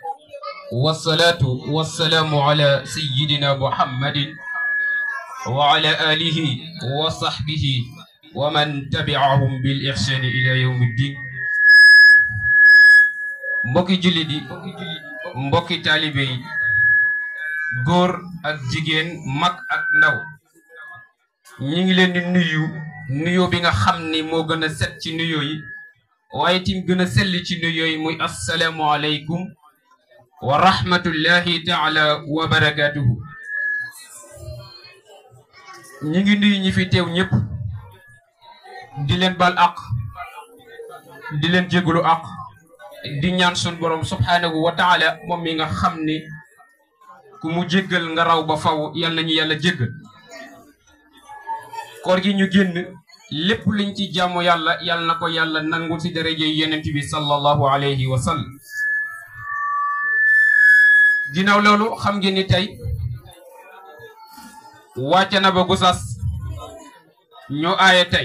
والصلاة والسلام على سيدنا محمد وعلى آله وصحبه ومن تبعهم بالإحسان إلى يوم الدين mbokki jullit yi mbokki taalibe yi góor ak jigéen mag ak ndaw ñi ngi leen di nuyu nuyoo bi nga xam ni moo gën a set ci nuyoo yi waaye tim gën a sell ci nuyoo yi muy assalaamu aleykum wa rahmatullahi taala wa barakatuhu ñi ngi nuyu ñi fi teew ñëpp di leen bal ak di leen jégalu ak di ñaan sun borom subhanahu wa taala moom mi nga xam ni ku mu jéggal nga raw ba faw yal nañu yàlla jéggal koor gi ñu génn lépp luñ ci jaamu yàlla yal na ko yàlla nangu ci daraje yonent bi sallallahu alayhi wa sallam ginnaaw loolu xam ngeen ni tey wàcce na ba Gossas ñoo aaye tey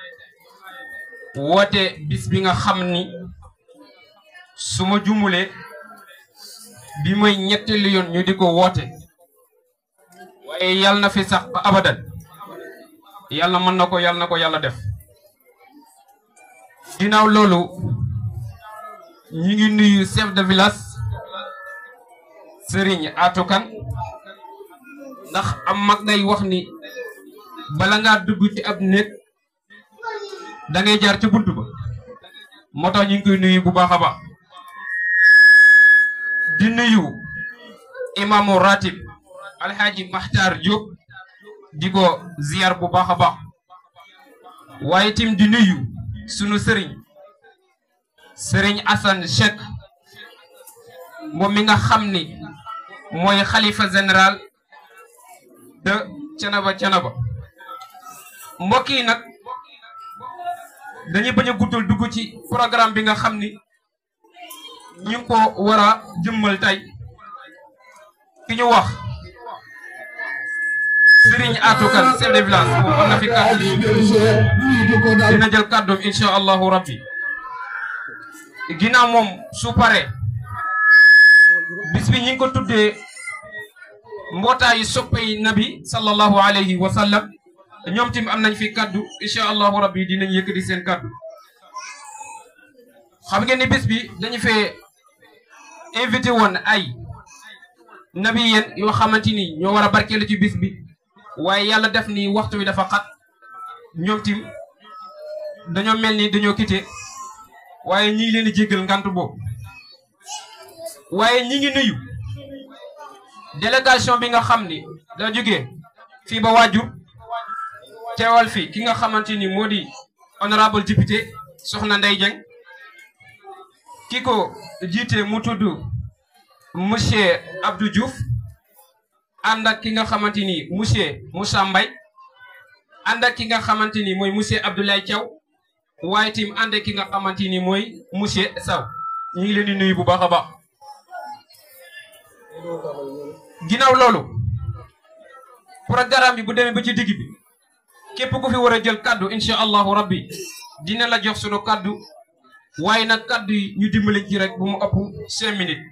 woote bis bi nga xam ni su ma jumulee bi mooy ñetteelu yoon ñu di ko woote waaye yal na fi sax ba abadan yàlla mën na ko yàlla na ko yàlla def ginnaaw loolu ñi ngi nuyu chef de village Serigne Atou Kane ndax am mag day wax ni bala ngaa dugg ci ab néeg da ngay jaar ca bunt ba moo tax ñu ngi koy nuyu bu baax a baax di nuyu imaamu ratib alxaaji Maxtaar Diop di ko ziar bu baax a baax waaye tim di nuyu sunu sëriñ sëriñ Assane Cheikh moom mi nga xam ni mooy xalifa général de Thiénaba Thiénaba mbokk yi nag dañuy bañ a guddal dugg ci programme bi nga xam ni ñu ngi ko war a jëmmal tey ki ñu wax Serigne Atou Kane chef de village moom am na fi kàddu dina jël kàddoom incha allahu rabbi ginnaaw moom su paree bis bi ñi ngi ko tuddee mbootaayu soppay nabi sallallahu alayhi wa sallam ñoom tim am nañ fi kàddu incha allahu rabbi dinañ yëkkati seen kàddu xam ngeen ni bis bi dañu fee invité woon ay nabi yéen yoo xamante ni ñoo war a barkeelu ci bis bi waaye yàlla def ni waxtu wi dafa xat ñoom tim dañoo mel ni dañoo quitté waaye ñi ngi leen di jéggal ngant boobu waaye ñi ngi nuyu délégation bi nga xam ni da jógee fii ba waajur teewal fi ki nga xamante ni moo di honorable député soxna Ndeye Dieng ki ko jiite mu tudd monsieur Abdou Diouf ànd ak ki nga xamante ni monsieur Moussa Mbaye ànd ak ki nga xamante ni mooy monsieur Abdoulaye Thiaw waaye tim ànd ak ki nga xamante ni mooy monsieur Sow ñu ngi leen di nuyu bu baax a baax ginnaaw loolu programme bi bu demee ba ci digg bi képp ku fi war a jël kaddu incha allahu rabbi dina la jox sunu kaddu waaye nag kaddu yi ñu dimbali ci rek bu mu ëpp cinq minutes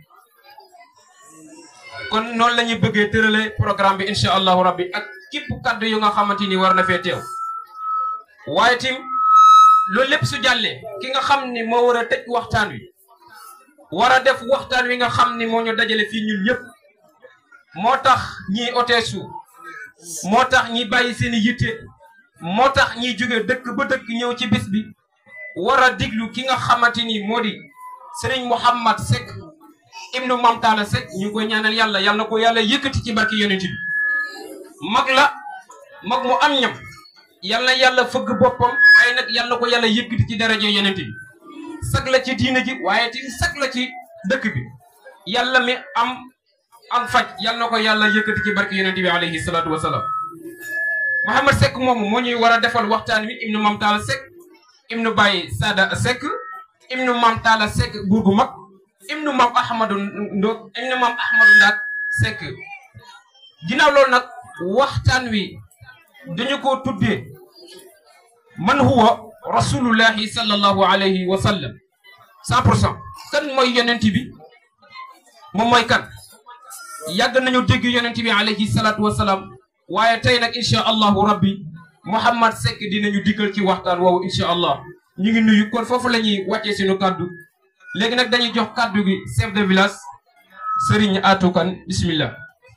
kon noonu la ñuy bëggee tërale programme bi incha allahu rabbi ak képp kaddu yu nga xamante ni war na fee teew waaye tim loolu lépp su jàllee ki nga xam ni moo war a tëj waxtaan wi war a def waxtaan wi nga xam ni moo ñu dajale fii ñun ñëpp moo tax ñiy oteesu moo tax ñi bàyyi seen i yitte moo tax ñiy jóge dëkk ba dëkk ñëw ci bis bi war a diglu ki nga xamante ni moo di Serigne Mouhamad Seck ibnu Mamtala Seck ñu ngi koy ñaanal yàlla yàlla na ko yàlla yëkkati ci barki yonent bi mag la mag mu am ñam yàlla yàlla fëgg boppam waaye nag yàlla ko yàlla yëkkati ci daraje yonent bi sag la ci diina ji waaye ti sag la ci dëkk bi yàlla mi am am faj yàlla na ko yàlla yëkkati ci barki yonent bi alayhi salaatu wasalaam Mouhamad Seck moomu moo ñuy war a defal waxtaan wi ibnu Mamtala Seck ibnu Baye Sada Seck ibnu Mamtala Seck buur gu mag ibnu Mam Ahmadou Ndo ibnu Mam Ahmadou Ndaak Seck ginnaaw loolu nag waxtaan wi dañu ko tuddee man huwa rasulullahi sallallahu alayhi wa sallam cent pour cent kan mooy yonent bi moom mooy kan yàgg nañu dégg yonent bi alayhi salaatu wasalaam waaye tey nag incha allahu rabbi Mouhamad Seck dinañu diggal ci waxtaan woowu incha allah ñu ngi nuyu kon foofu la ñuy wàccee suñu kàddu léegi nag dañuy jox kàddu gi chef de village Serigne Atou Kane bismillah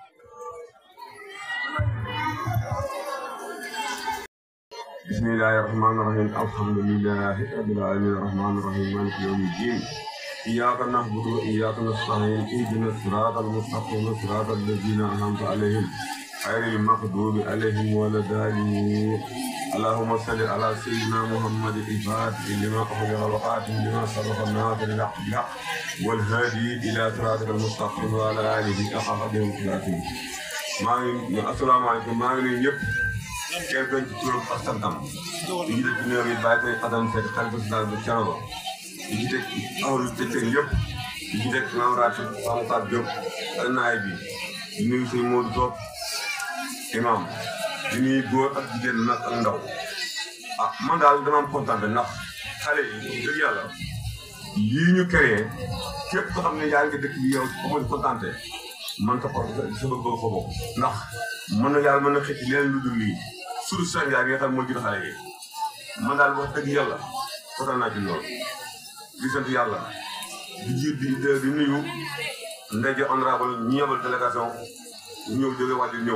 بسم الله الرحمن الرحيم الحمد لله رب العالمين الرحمن الرحيم مالك يوم الدين إياك نعبد وإياك نستعين اهدنا الصراط المستقيم صراط الذين أنعمت عليهم غير المغضوب عليهم ولا الضالين اللهم صل على سيدنا محمد الفاتح لما أخرج الوقاتم لما سبق الناصر الحق بالحق والهادي إلى صراطك المستقيم وعلى آله حق قدره ومقداره maa ngi asalaamaaleykum maa ngi nuyu ñëpp kenn doon ci turam ak santam di jiite ci néew yi bàyyi koy xasan fekk xalifa général bu Thiénaba di jiite awlu tëccëg yëpp di jiite maam Rachid Samukat Diop ak naay bi di nuyu sëñ Modou Top imam di nuyu góor ak jigéen nag ak ndaw ah man daal dama am kontaan ndax xale yi dëgg yàlla lii ñu créé képp ko xam ne yaa ngi dëkk bi yow amoon kontaante man ta ko sa bëgg ko bokk ndax mën na yàlla mën na xëcc leen lu dul lii surtout Sénégal yi nga xam moo jur xale yi man daal wax dëgg yàlla kontaan naa ci loolu di sant yàlla di jiit di di nuyu ndege honorable ñi yebal délégation ñu ñëw jóge wàllu ñëw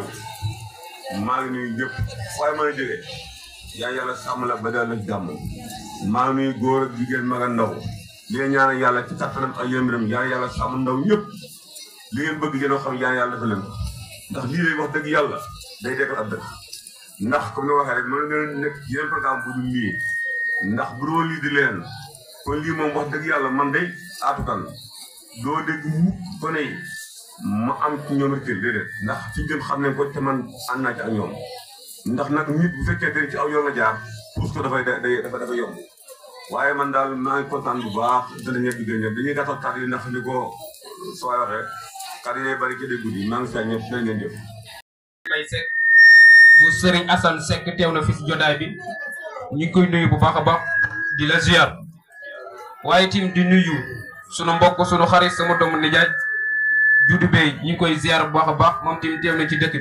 maa ngi nuyu ñëpp waaye mën a jógee yaa yàlla sàmm la ba dal la jàmm maa ngi nuyu góor ak jigéen mag ak ndaw li nga ñaanal yàlla ci kattanam ak yërmandam yaa yàlla sàmm ndaw ñëpp li ngeen bëgg ngeen xam yaa yàlla dafa leen ko ndax lii lay wax dëgg yàlla day dekkal ab dëkk ndax comme ni waxee rek mën ngeen nekk yeneen programme bu dul lii ndax bu doon lii di leen kon lii moom wax dëgg yàlla man day Atou Kane doo dégg mukk ko ne ma am ci ñoom rek déedéet ndax fi ñu xam ne ko te man ànd naa ci ak ñoom ndax nag nit bu fekkee te ci aw yoon la jaar pour que dafay day dafa dafa yomb waaye man daal maa ngi kontaan bu baax dana ñëpp di gën ñëpp dañuy gàttal kàddu yi ndax ni ko soo waxee kàddu yi bari ci dégg guddi maa ngi saa ñëpp dina ngeen jëf. May Seck bu Serigne Assane Seck teew na fi si jotaay bi ñu ngi koy nuyu bu baax a baax di la ziar waaye tim di nuyu sunu mbokk sunu xarit sama doomu nijaay Dudu Bey ñu ngi koy ziar bu baax a baax moom tim teew na ci dëkk bi.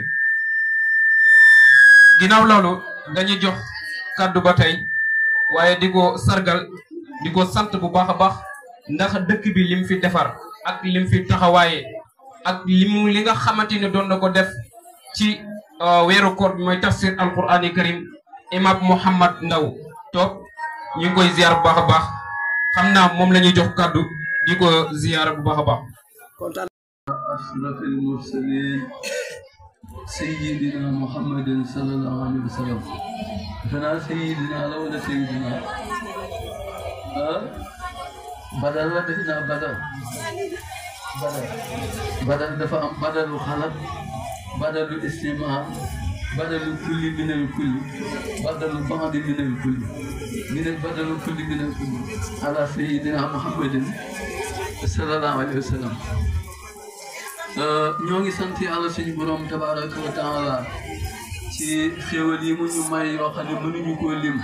ginnaaw loolu dañuy jox kàddu ba tey waaye di ko sargal di ko sant bu baax a baax ndax dëkk bi lim fi defar ak lim fi taxawaaye ak lim li nga xamante ne doon na ko def ci weeru koor bi mooy tafsir alqurani karim imam Mouhamad Ndaw toog ñu ngi koy ziar bu baax a baax xam naa moom la ñuy jox kàddu di ko ziar bu baax a baax أشرف المرسلين سيدنا محمد صلى الله عليه وسلم فنا سيدنا لولا سيدنا أه؟ بدل بدنا بدل بدل بدل دفع بدل خلق بدل الاستماع بدل الكل من الكل بدل البعض من الكل من بدل الكل من الكل على سيدنا محمد صلى الله عليه وسلم ñoo ngi sant yàlla suñu borom tabaraka wa taala ci xéwal yi mu ñu may yoo xam ne mënuñu koo lim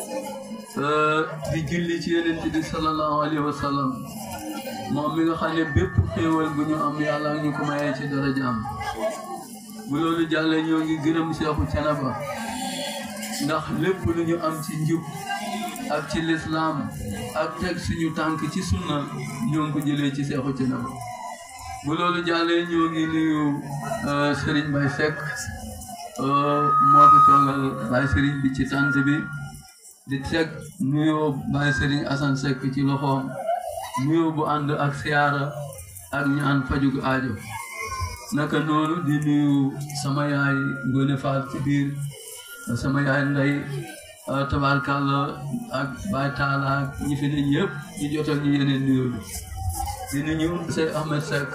di julli ci yonent bi sallallahu alayhi wa sallam moom mi nga xam ne bépp xéwal bu ñu am yàlla ñu ko mayee ci darajaam bu loolu jàllee ñoo ngi gërëm Seexu Canaba ndax lépp lu ñu am ci njub ak ci lislaam ak teg suñu tànk ci sunna ñoo ngi ko jëlee ci Seexu Canaba bu loolu jàllee ñoo ngi nuyu Serigne Baye Seck moo fi toogal Baye Serigne bi ci tant bi di teg nuyoo Baye Serigne Assane Seck ci loxoom nuyoo bu ànd ak siyaara ak ñaan fajug aajo naka noonu di nuyu sama yaay Ngone Fall ci biir sama yaay Ndey tabarkàlla ak Baye Talla ak ñi fi ne ñëpp ñu jotal ñu yeneen nuyoo bi di nuyu Sey Ahmed Seck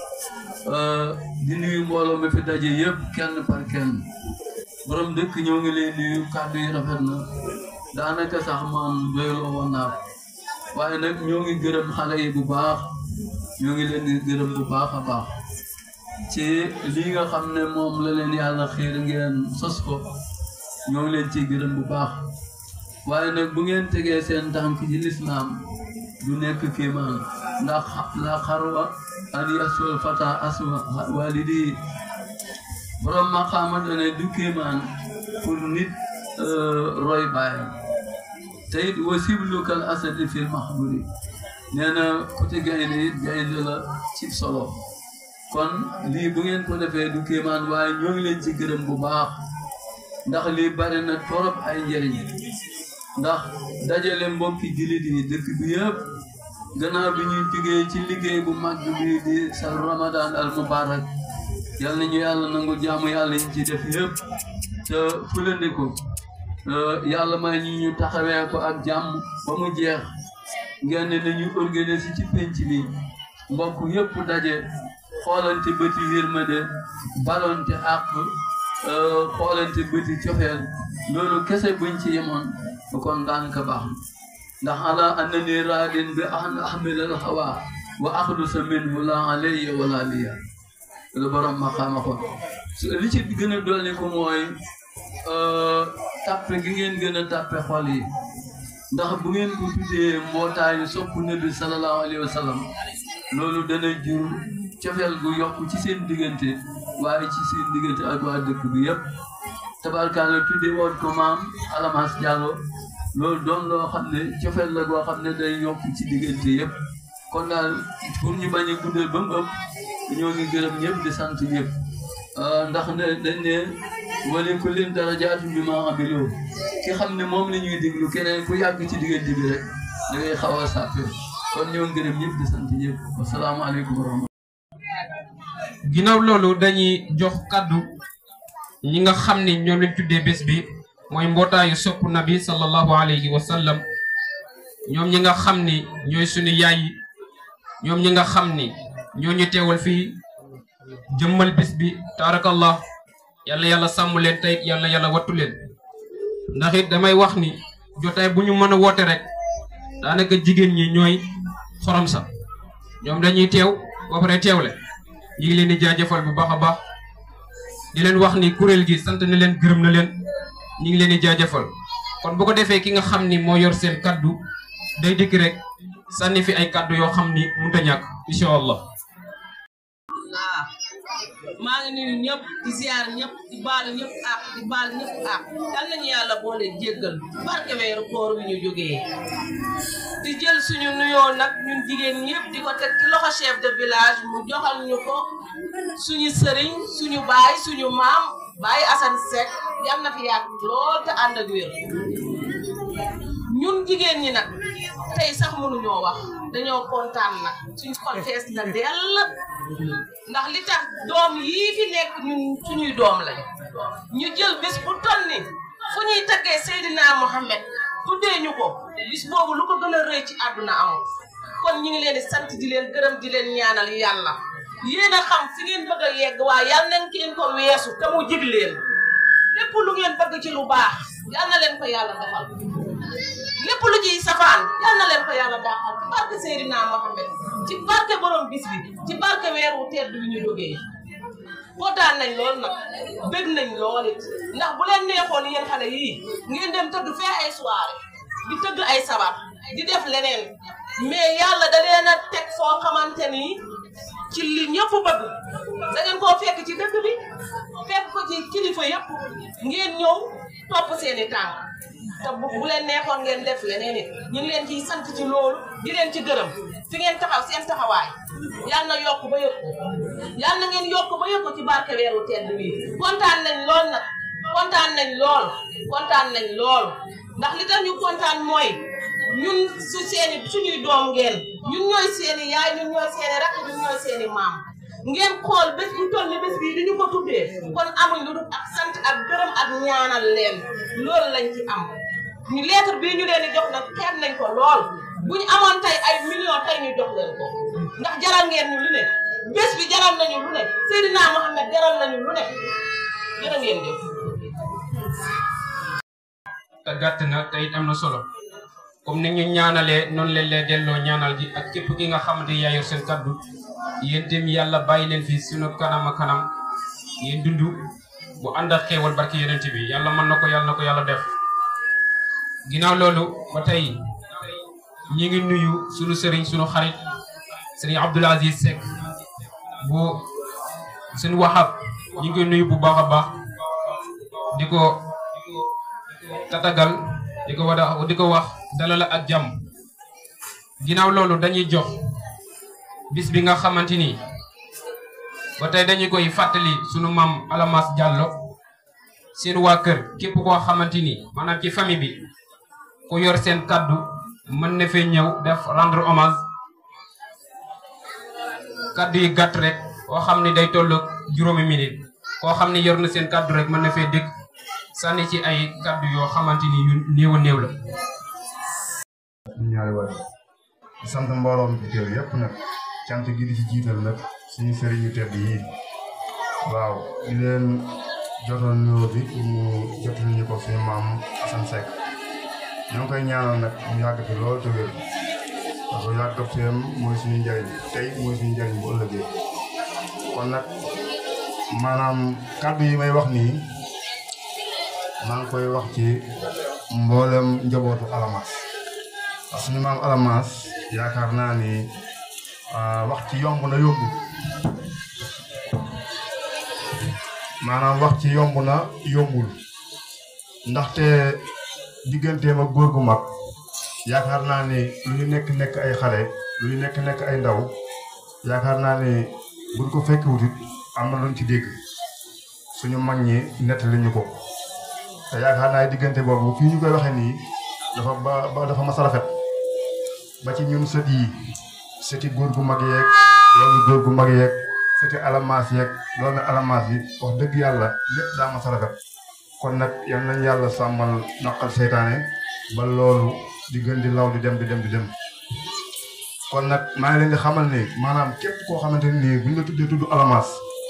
di nuyu mbooloo mi fi daje yëpp kenn par kenn borom dëkk ñoo ngi lay nuyu kàddu yi rafet na daanaka sax man doyloo woon naa waaye nag ñoo ngi gërëm xale yi bu baax ñoo ngi leen di gërëm bu baax a baax ci lii nga xam ne moom la leen yàlla xiir ngeen sos ko ñoo ngi leen ciy gërëm bu baax waaye nag bu ngeen tegee seen tànk ci lislaam du nekk kéemaan ndax la xarwa an yasul fata asma walidi borom maqaama dane du kéemaan pour nit roy baayam te it wa siblukal asadi fil mahburi nee na côté gaynde it gaynde la ci solo kon lii bu ngeen ko defee du kéemaan waaye ñoo ngi leen ci gërëm bu baax ndax lii bari na torop ay njëriñ ndax dajale mbokki jullit yi dëkk bi yëpp gannaaw bi ñuy jógee ci liggéey bu mag bi di sa ramadan al mubarak yal nañu yàlla nangu jaamu yàlla yi ci def yëpp te fulandi ko yàlla may ñu ñu taxawee ko ak jàmm ba mu jeex ngeen ne nañu organiser ci penc bi mbokk yëpp daje xoolante bëti yërmande balonte àq xoolante bëti cofeel loolu kese buñ ci yemoon kon daanaka baax ndax ala annani raadin bi an ahmilal hawa wa axlusa minhu la alayya wala liya lu borom ma xaama ko li ci gën a dolli ko mooy tàppe gi ngeen gën a tàppe xol yi ndax bu ngeen ko tuddee mbootaayu sopp nabi sallallahu alayhi wa sallam loolu dana jur cofeel gu yokk ci seen diggante waaye ci seen diggante ak waa dëkk bi yëpp tabarkaale tuddee woon ko maam Alamas Diallo loolu doon loo xam ne cofeel la goo xam ne day yokk ci diggante yëpp kon daal pour ñu bañ a guddal ba mu ëpp ñoo ngi gërëm ñëpp di sant ñëpp ndax ne dañ ne wali ku leen darajaatu bi ma amiloo ki xam ne moom la ñuy déglu keneen ku yàgg ci diggante bi rek da ngay xaw a sàppe kon ñoo ngi gërëm ñëpp di sant ñëpp wasalaamaaleykum wa rahmatulah ginnaaw loolu dañuy jox kaddu ñi nga xam ni ñoom lañ tuddee bés bi mooy mbootaayu sopp nabi sallallahu alayhi wa sallam ñoom ñi nga xam ni ñooy suñu yaay yi ñoom ñi nga xam ni ñoo ñu teewal fii jëmmal bés bi taarakallah yàlla yàlla sàmm leen tey yàlla yàlla wattu leen ndax it damay wax ni jotaay bu ñu mën a woote rek daanaka jigéen ñi ñooy xorom sa ñoom dañuy teew ba pare teewle ñu ngi leen di jaajëfal bu baax a baax di leen wax ni kuréel gi sant na leen gërëm na leen ñu ngi leen di jaajëfal kon bu ko defee ki nga xam ni moo yor seen kaddu day dikk rek sànni fi ay kaddu yoo xam ni mënut a ñàkk incha allah. waaw maa ngi nuyu ñëpp di ziar ñëpp di baal ñëpp ak di baal ñëpp ak yal nañu yàlla boole jéggal barke weeru koor wi ñu jógee di jël suñu nuyoo nag ñun jigéen ñëpp di ko teg ci loxo chef de village mu joxal ñu ko suñu sëriñ suñu baay suñu maam baay Assane Seck yal na fi yàgg lool te ànd ak wér ñun jigéen ñi nag tey sax mënuñoo wax dañoo kontaan nag suñu xol fees na dell ndax li tax doom yii fi nekk ñun suñuy doom lañ ñu jël bés bu toll ni fu ñuy taggee Seydina Mohamed tuddee ñu ko bis boobu lu ko gën a rëy ci àdduna amul kon ñu ngi leen di sant di leen gërëm di leen ñaanal yàlla yéen a xam fi ngeen bëgg a yegg waaye yàlla nañ ngeen ko weesu te mu jig leen lépp lu ngeen bëgg ci lu baax yal na leen ko yàlla defal lépp lu ciy safaan yal na leen ko yàlla daaxal ci barke Seydina Mohamed ci barke borom bis bi ci barke weeru tedd bi ñu jógee kontaan nañ lool nag bëgg nañ lool it ndax bu leen neexoon yéen xale yii ngeen dem tëdd fee ay soirée di tëgg ay sabar di def leneen mais yàlla da leen a teg foo xamante ni ci li ñëpp bëgg da ngeen koo fekk ci dëkk bi fekk ko ci kilifa yëpp ngeen ñëw topp seeni tànk te bu bu leen neexoon ngeen def leneen it ñu ngi leen ciy sant ci loolu di leen ci gërëm fi ngeen taxaw seen taxawaay yal na yokk ba yëg ko yal na ngeen yokk ba yëg ko ci barke weeru tedd bi kontaan nañ lool nag kontaan nañ lool kontaan nañ lool ndax li tax ñu kontaan mooy ñun su seeni suñuy doom ngeen ñun ñooy seeni yaay ñun ñooy seeni rakk ñun ñooy seeni maam ngeen xool bés bu toll ni bés bii di ñu ko tuddee kon amuñ lu dul ak sant ak gërëm ak ñaanal leen loolu lañ ci am ñu lettre bii ñu leen di jox nag xeeb nañ ko lool bu ñu amoon tey ay millions tey ñu jox leen ko ndax jaral ngeen ñu lu ne bés bi jaral nañu lu ne Seydina Mohamed jaral nañu lu ne jërë ngeen jëf te gàtt na te it am na solo comme ni ñu ñaanalee noonu leen leen delloo ñaanal gi ak képp ki nga xamante yaa yor seen kaddu yéen itam yàlla bàyyi leen fi sunu kanam a kanam yéen dund bu ànd ak xéewal barki yonent bi yàlla mën na ko yàlla na ko yàlla def ginnaaw loolu ba tey ñi ngi nuyu sunu sëriñ sunu xarit sëriñ Abdoul Aziz Seck bu suñu waxab ñu ngi koy nuyu bu baax a baax di ko tatagal di ko wada di ko wax dalal ak jàmm ginnaaw loolu dañuy jox bis bi nga xamante ni ba tey dañu koy fàttali sunu maam Alamas Diallo seen waa kër képp koo xamante ni maanaam ci famille bi ku yor seen kaddu mën na fee ñëw def rendre hommage kaddu yi gàtt rek koo xam ni day toll juróomi minute koo xam ni yor na seen kaddu rek mën na fee dégg sànni ci ay kaddu yoo xamante ni yu néew a néew la. ñaari waay di sant mbooloo mi fi teew yépp nag cant gi di ci jiital nag suñu sëriñu tedd yi waaw di leen jotoon nuyoo bi pour mu jotal ñu ko suñu maam Assane Seck ñoo ngi koy ñaanal nag mu yàgg fi lool te wér parce que yàgg teem mooy suñu njariñ tey mooy suñu njariñ bu ëllëgee kon nag maanaam kàddu yi may wax nii maa ngi koy wax ci mboolem njabootu Alamas parce que suñu maam Alamas yaakaar naa ni wax ci yomb na yóbbu maanaam wax ci yomb na yombul ndaxte digganteem ak góor gu mag yaakaar naa ni lu ñu nekk nekk ay xale lu ñu nekk nekk ay ndaw yaakaar naa ni buñ ko fekk wutit am na luñ ci dégg suñu mag ñi nettali ñu ko te yaakaar naa diggante boobu fii ñu koy waxee nii dafa ba ba dafa mas a rafet ba ci ñun sët yi sëti góor gu mag yeeg doomi góor gu mag yeeg sëti alamaas yeeg doomi alamaas yi wax dëgg yàlla lépp daa mas a rafet kon nag yal nañ yàlla sàmmal naqal seytaane ba loolu di gën di law di dem di dem di dem kon nag maa ngi leen di xamal ni maanaam képp koo xamante ni nii buñ la tuddee tudd alamaas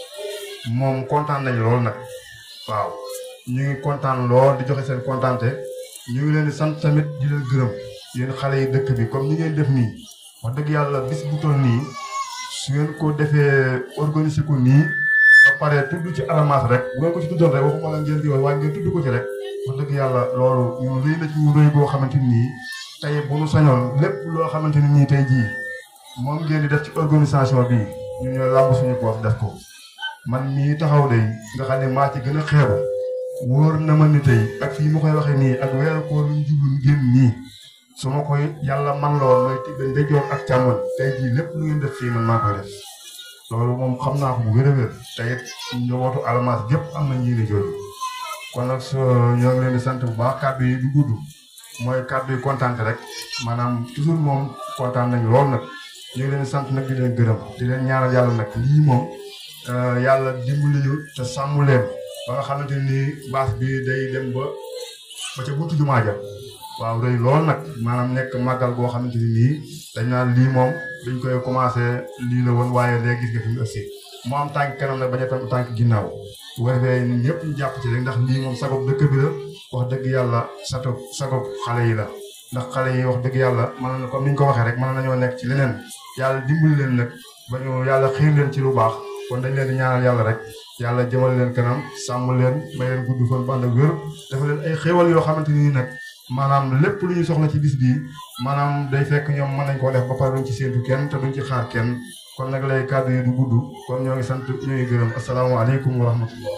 moom kontaan nañ lool nag waaw ñu ngi kontaan lool di joxe seen kontaante ñu ngi leen di sant tamit di leen gërëm yéen xale yi dëkk bi comme ni ngeen def nii wax dëgg yàlla bis bu toll nii su ngeen ko defee organiser ko nii ba pare tudd ci alamaas rek bu ngeen ko ci tuddoon rek waxuma la ngeen di wax waaye ngeen tudd ko ci rek wax dëgg yàlla loolu ñun rëy na ci ñu rëy boo xamante nii tey bu nu sañoon lépp loo xamante ni nii tey jii moom ngeen di def ci organisation bi ñu ñoo làmb suñu poos def ko man mii taxaw de nga xam ne maa ci gën a xeebu wóor na ma ni tey ak fii ma koy waxee nii ak weeru koor luñ jublu génn nii su ma koy yàlla man lool mooy tibbe ndeyjoor ak càmmoñ tey jii lépp lu ngeen def fii man maa koy def loolu moom xam naa ko bu wér a wér te it njabootu alamaas gépp am na ñii ni jooju kon nag so ñoo ngi leen di sant bu baax kàddu yi du gudd mooy kàddu yi kontaan rek maanaam toujours moom kontaan nañ lool nag ñu ngi leen di sant nag di leen gërëm di leen ñaanal yàlla nag lii moom yàlla dimbali ñu te sàmm leen ba nga xamante ni baas bi day dem ba ba ca buntu jumaa ja waaw rëy lool nag maanaam nekk màggal boo xamante ni nii dañ naan lii moom dañ koy commencé lii la woon waaye léegi gis nga fi mu ëgsi mu am tànk kanam nag bañ a tam tànk ginnaaw bu ko defee ñun ñëpp ñu jàpp ci rek ndax lii moom sagob dëkk bi la wax dëgg yàlla sato sagob xale yi la ndax xale yi wax dëgg yàlla mën na comme ni ñu ko waxee rek mën nañoo nekk ci leneen yàlla dimbali leen nag ba ñu yàlla xiir leen ci lu baax kon dañ leen di ñaanal yàlla rek yàlla jëmal leen kanam sàmm leen may leen gudd fan bu ànd ak wér dafa leen ay xéewal yoo xamante ni nag maanaam lépp lu ñu soxla ci bis bii maanaam day fekk ñoom mën nañ koo def ba pare duñ ci séentu kenn te duñ ci xaar kenn kon nag lay kàddu yi du gudd kon ñoo ngi sant ñoo ngi gërëm asalaamaaleykum wa rahmatullah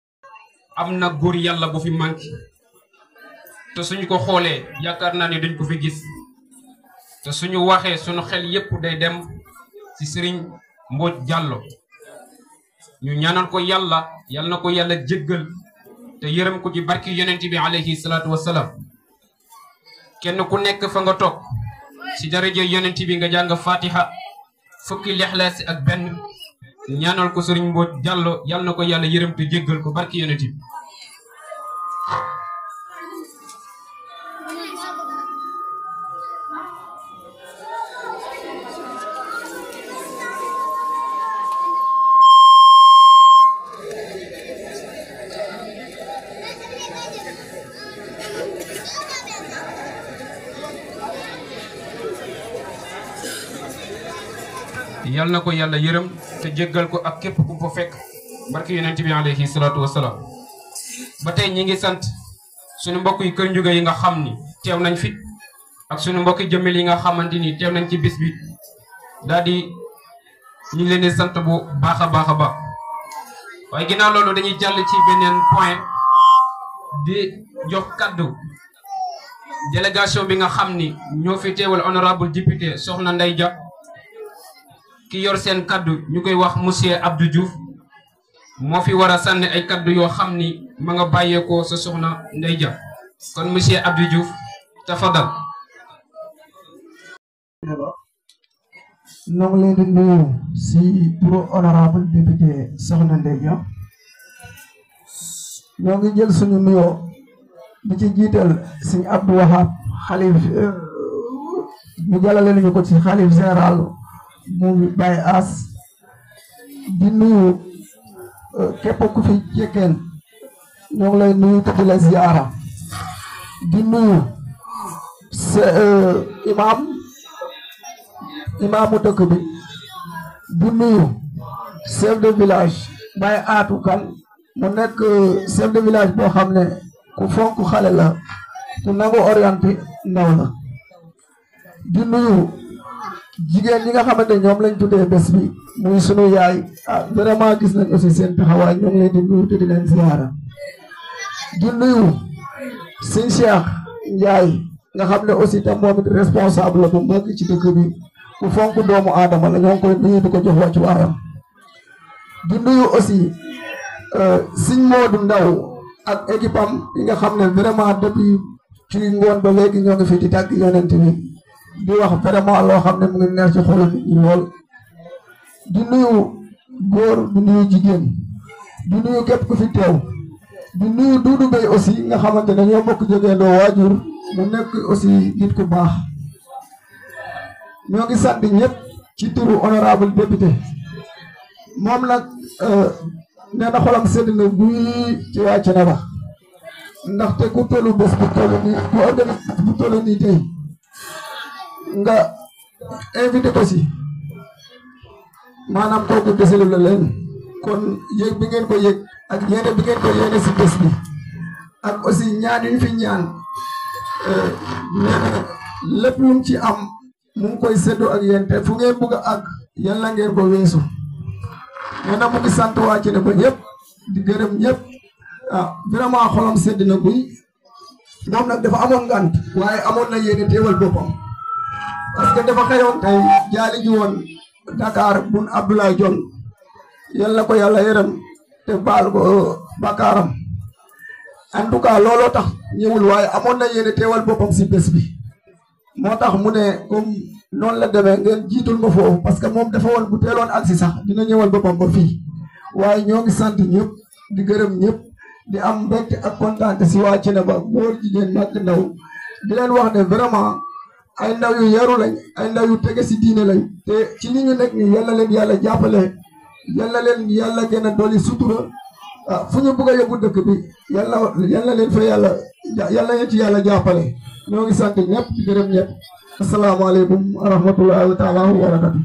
am na góor yàlla bu fi manqué te suñu ko xoolee yaakaar naa ne duñ ko fi gis te suñu waxee suñu xel yépp day dem ci sëriñ Mbodj Diallo ñu ñaanal ko yàlla yàlla na ko yàlla jéggal te yërëm ko ci barki yonent bi alayhi salaatu wassalaam kenn ku nekk fa nga toog ci daraja yonent bi nga jàng fatiha fukki lexlaas ak benn ñaanal ko sëriñ Mbodj Diallo yàlla na ko yàlla yërëm te jéggal ko barki yonent bi yal na ko yàlla yërëm te jéggal ko ak képp ku ko fekk barki yonent bi alayhi salaatu wasalaam ba tey ñi ngi sant suñu mbokk yi kër njuga yi nga xam ni teew nañ fi ak suñu mbokki jëmmel yi nga xamante ni teew nañ ci bis bi daal di ñu ngi leen di sant bu baax a baax a baax waaye ginnaaw loolu dañuy jàll ci beneen point di jox kaddu délégation bi nga xam ni ñoo fi teewal honorable député Soxna Ndeye Dia ki yor seen kaddu ñu koy wax monsieur Abdou Diouf moo fi war a sànni ay kaddu yoo xam ni ma nga bàyyeekoo sa Soxna Ndeye Dia kon monsieur Abdou Diouf tafadal ñoo ngi leen di nuyu si turu honorable député Soxna Ndeye Dia ñoo ngi jël suñu nuyoo di ci jiital sëñ Abdou Wahab xalif ñu jàllale nañu ko ci xalif général mu Baye As di nuyu képp ku fi jekkeen ñoo ngi lay nuyu te di la ziara di nuyu sa imam imaamu dëkk bi di nuyu chef de village Baye Atou Kan mu nekk chef de village boo xam ne ku fonk xale la ku nangu orienté ndaw la di nuyu jigéen ñi nga xamante ñoom lañ tuddee bés bi muy sunu yaay ah vraiment gis nañ aussi seen taxawaay ñoo ngi leen di nuyu te di leen ziara di nuyu sëñ Cheikh Ndiaye nga xam ne aussi tam moom it responsable la bu mag ci dëkk bi ku fonk doomu aadama la ñoo ngi koy nuyu di ko jox wàccu waayam di nuyu aussi sëñ Modou Ndaw ak équipe am yi nga xam ne vraiment depuis ci ngoon ba léegi ñoo ngi fi di tàgg yonent bi di wax vraiment loo xam ne mu ngi neex ci xolu nit ñi lool di nuyu góor di nuyu jigéen di nuyu képp ku fi teew di nuyu Doudou Bey aussi nga xamante ne ñoo bokk jógee doo waajur mu nekk aussi nit ku baax ñoo ngi sant ñëpp ci turu honorable député moom nag nee na xolam sedd na buy ci waa Thiénaba ndaxte ku tollu bés bu toll nii ku organise bu toll nii tey nga invité ko si maanaam kooku deselu la leen kon yéeg bi ngeen ko yéeg ak yéene bi ngeen ko yéene si bés bi ak aussi ñaan yu ñu fi ñaan nee na lépp lu mu ci am mu ngi koy séddoo ak yéen te fu ngeen bugg a àgg yàlla ngeen ko weesu nee na mu ngi sant waa Thiénaba ñëpp di gërëm ñëpp ah vraiment xolam sedd na guy moom nag dafa amoon ngant waaye amoon na yéene teewal boppam parce que dafa xëyoon tey jaali ji woon Dakar bun Abdoulaye Dione yal na ko yàlla yërëm te baal ko bakaaram en tout cas looloo tax ñëwul waaye amoon na yéene teewal boppam si bés bi moo tax mu ne comme noonu la demee ngeen jiitul ma foofu parce que moom dafa woon bu teeloon agsi sax dina ñëwal boppam ba fii waaye ñoo ngi sant ñëpp di gërëm ñëpp di am mbégte ak kontaante si waa Thiénaba góor jigéen mag ndaw di leen wax ne vraiment ay ndaw yu yaru lañ ay ndaw yu tege si diine lañ te ci li ñu nekk nii yal na leen yàlla jàppale yal na leen yàlla gën a dolli sutura ah fu ñu bëgg a yóbbu dëkk bi yal na yal na leen fa yàlla yal na leen ci yàlla jàppale ñoo ngi sant ñëpp di gërëm ñëpp asalaamaaleykum wa rahmatullahi taala wa barakatu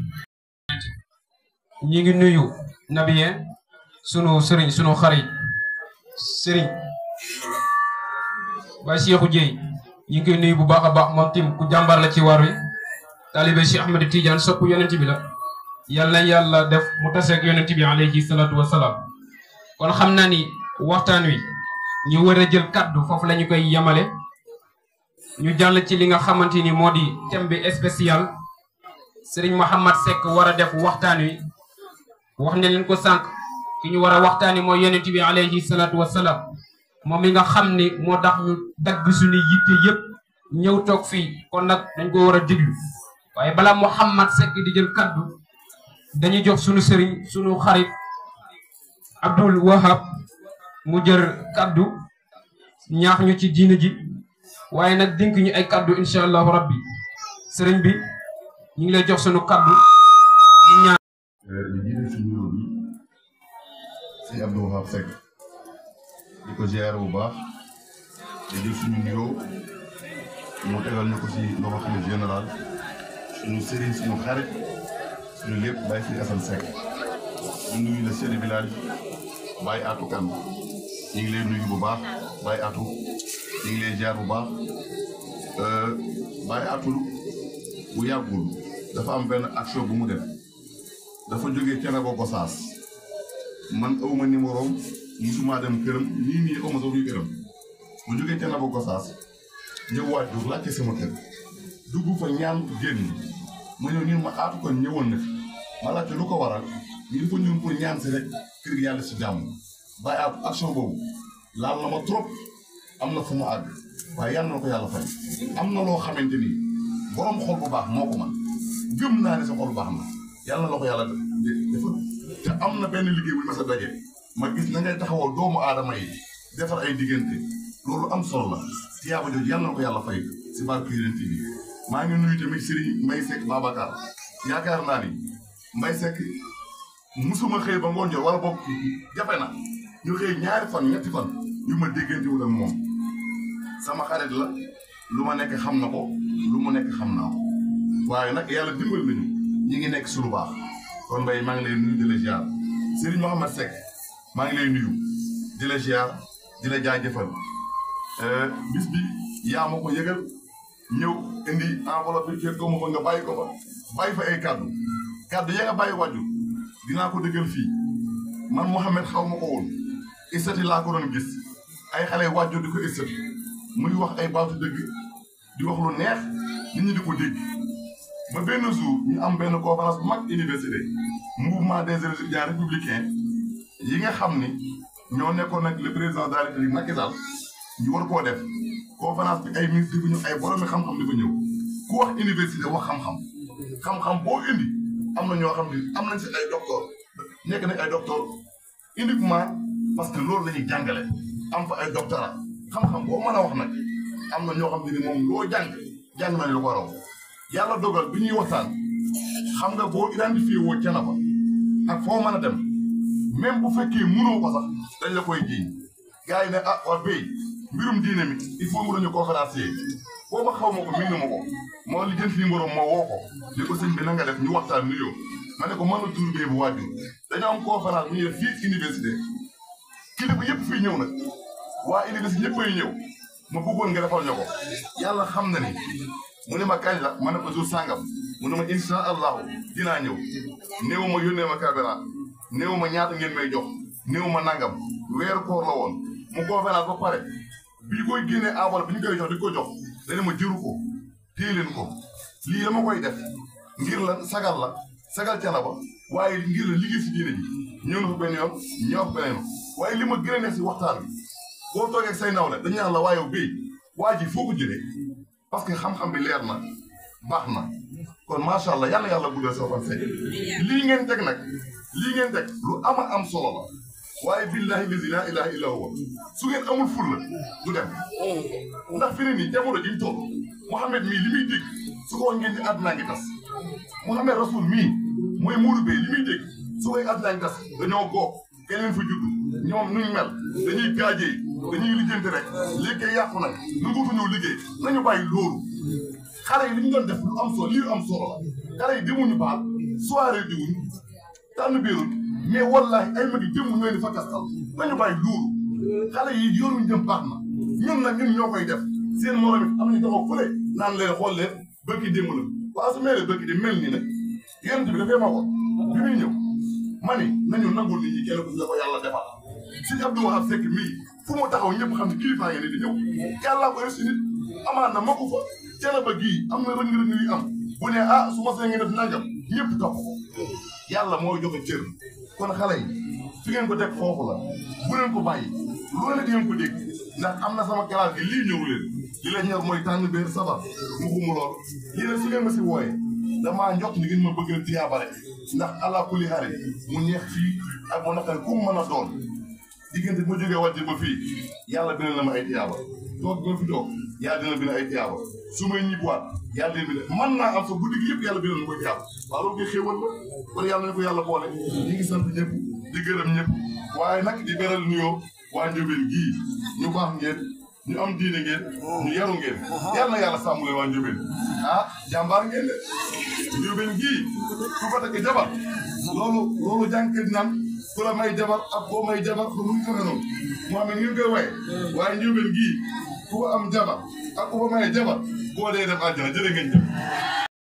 ñi ngi nuyu nabiyeen sunu sëriñ sunu xarit sëriñ Baye Cheikhou Dieye ñi ngi koy nuyu bu baax a baax moom tim ku jàmbar la ci war wi taalibe Cheikh Ahmed Tidiane sopp yonent bi la yàlla na yàlla def mu taseeg yonent bi alayhi salaatu wasalaam kon xam naa ni waxtaan wi ñu war a jël kaddu foofu la ñu koy yemale ñu jàll ci li nga xamante ni moo di thème bi spécial Serigne Mouhamad Seck war a def waxtaan wi wax ne leen ko sànq ki ñu war a waxtaani mooy yonent bi alayhi salaatu wasalaam moom mi nga xam ni moo tax ñu dagg suñu yitte yëpp ñëw toog fii kon nag dañ ko war a diglu waaye balaa Mouhamad Seck di jël kaddu dañuy jox suñu sëriñ suñu xarit Abdul Wahab mu jël kaddu ñaax ñu ci diine ji waaye nag dénk ñu ay kaddu incha allahu rabbi sëriñ bi ñu ngi lay jox suñu kaddu di ñaan di jiite si nuyoo bi si Abdou Wahab Seck di ko ziar bu baax di jël suñu nuyoo mu tegal ñu ko si loxo xalif général suñu sëriñ suñu xarit suñu lépp Baye Sëriñ Assane Seck ñu nuyu le chef de village Baye Atou Kane ñu ngi lay nuyu bu baax Baye Atou ñu ngi lay ziar bu baax Baye Atou bu yàggul dafa am benn action bu mu def dafa jógee Thiénaba Gossas man awma numéro am musuma dem këram nii nii awma sax fuy këram mu jógee Thiénaba Gossas ñëw waajur laajte sama kër dugg fa ñaan génn ma ñëw ñun ma aatu kon ñëwoon na fi ma laajte lu ko waral ñu dafa ñëw pour ñaan si rek kër gi yàlla si jàmm bàyyi aatu action boobu laal na ma trop am na fu mu àgg waaye yàlla na ko yàlla fay am na loo xamante ni borom xol bu baax moo ko man gëm naa ne sa xol bu baax na yàlla na la ko yàlla defal te am na benn liggéey bu ñu mas a daje ma gis na ngay taxawal doomu aadama yi defar ay diggante loolu am solo la tiyaaba jooju yàlla na ko yàlla fay si barke Yonent bi maa ngi nuyu tamit Serigne Mbaye Seck Babacar yaakaar naa ni Mbaye Seck musuma xëy ba ngoon jot wala boog jafe na ñu xëy ñaari fan ñetti fan yu ma déggante wu ak moom sama xarit la lu ma nekk xam na ko lu mu nekk xam naa ko waaye nag yàlla dimbal nañu ñi ngi nekk su lu baax kon Mbaye maa ngi lay nuyu di la ziar Serigne Mohamed Seck maa ngi lay nuyu di la ziar di la jaajëfal bis bi yaa ma ko yëgal ñëw indi enveloppe bi kër ko ma fa nga bàyyi ko fa bàyyi fa ay kàddu kàddu ya nga bàyyi wàjju dinaa ko dëggal fii man Mouhamed xaw ma ko woon istati laa ko doon gis ay xale wàjju di ko istati muy wax ay baatu dëgg di wax lu neex nit ñi di ko dégg ba benn jour ñu am benn conférence bu mag université mouvement des étudiants républicains yi nga xam ni ñoo nekkoon nag le président de la République Macky Sall ñu war koo def conférence bi ay ministre di fa ñëw ay boromi xam-xam di fa ñëw ku wax université wax xam-xam xam-xam boo indi am na ñoo xam ne am nañ si ay docteur nekk nañ ay docteur uniquement parce que loolu la ñuy jàngale am fa ay doctorat xam-xam boo mën a wax nag am na ñoo xam ne ni moom loo jàng jàng nañ lu ko raw yàlla dogal bi ñuy waxtaan xam nga boo identifié woo Thiénaba ak foo mën a dem même bu fekkee mënoo ko sax dañ la koy jiiñ gars yi ne ah waa béy mbirum diine mi il faut mu dañu conférencier booba xaw ma ko miinu ma ko moo li jënt li mborom moo woo ko li ko sëñ bi na nga def ñu waxtaan nuyoo ma ne ko mën na tur bee bu waajur dañoo am conférence bu ñuy def fii université kilifa yëpp fii ñëw nag waa université ñëpp ay ñëw ma bëggoon nga defal ñu ko yàlla xam na ni mu ne ma kañ la ma ne ko jour sàngam mu ne ma insha allahu dinaa ñëw néew ma yónnee ma carburant néew ma ñaata ngeen may jox néew ma nangam weeru koor la woon mu conférence ba pare bi koy génnee enveloppe bi ñu koy jox di ko jox dana ma jëru ko téye leen ko lii dama koy def ngir la sagal la sagal Thiénaba waaye ngir la liggéey si diine ji ñëw na fa benn yoon ñëw fa beneen waaye li ma gën a neex si waxtaan bi boo toogee ak say nawle dañu naan la waaye béy waa ji foo ko jëlee parce que xam-xam bi leer na baax na kon macha allah yàlla yàlla guddal sa fan say lii ngeen teg nag lii ngeen teg lu ama am solo la waaye billahi lazi laa ilaha illa huwa su ngeen amul ful la du dem ndax fi ne nii jamono jiñ toll Mouhamed mii li muy dégg su ko wax ngeen di àddinaa ngi tas Mouhamed Rasoul mii mooy Mourou Bey li muy dégg su koy àddinaa ngi tas dañoo góob keneen fa judd ñoom nuñ mel dañuy gaajee dañuy lijjanti rek liggéey yàqu nag nu nguutu ñëw liggéey nañu bàyyi loolu xale yi li ñu doon def lu am solo lii am solo la xale yi demuñu baal soirée diwuñ tànn biiruñ mais wallahi ay magi jëmm ñooy di fa kastal nañu bàyyi loolu xale yi yoruñ jëm baax na ñun nag ñun ñoo koy def seen morom it am nañu taxaw fële naan leen xool leen bëkki démb la waaw su meeree bëkki di mel nii nag yonent bi dafay ma ko bi muy ñëw ma ni nañu nangul nit ñi kenn ku la ko yàlla defal suñu Abdou Wahab Seck mii fu mu taxaw ñëpp xam ne kilifa ngeen di ñëw yàllaa ko si nit amaan na makku fa Thiénaba gii am na rëng-rëng yu am bu ne ah su ma see ngeen def nangam ñëpp topp ko yàlla moo joxe cër kon xale yi fi ngeen ko teg foofu la bu leen ko bàyyi loolu di ngeen ko dégg ndax am na sama classe gi lii ñëw leen li la ñor mooy tànn beer sabar mu xumu lool lii nag su ngeen ma si wooye damaa njot ni ngeen ma bëggal tiyaabare ndax ala kulli xaal mu neex fii ak mu naqari ku mu mën a doon diggante bu ma jógee wàcc ba fii yàlla bina na ma ay tiyaaba toog bi ma fi toog yàlla dina bina ay tiyaaba su may ñibbiwaat yàlla dina bina man naa am sa guddi gi yëpp yàlla bina na koy tiyaaba waaw loolu koy xéewal la kon yàlla nañu ko yàlla boole ñi ngi sant ñëpp di gërëm ñëpp waaye nag di beral nuyoo waa Ndiobène gii ñu baax ngeen ñu am diine ngeen ñu yaru ngeen yàlla na yàlla sàmm leen waa Ndiobène ah jàmbaar ngeen de Ndiobène gii ku ko takk jabar loolu loolu jànkat naan ku la may jabar ak boo may jabar ba muy fexe noonu moo xam ne ñu ngi koy waye waaye Ndiobène gii ku ko am jabar ak ku ko may jabar boo dee def àjjana jërë ngeen jëf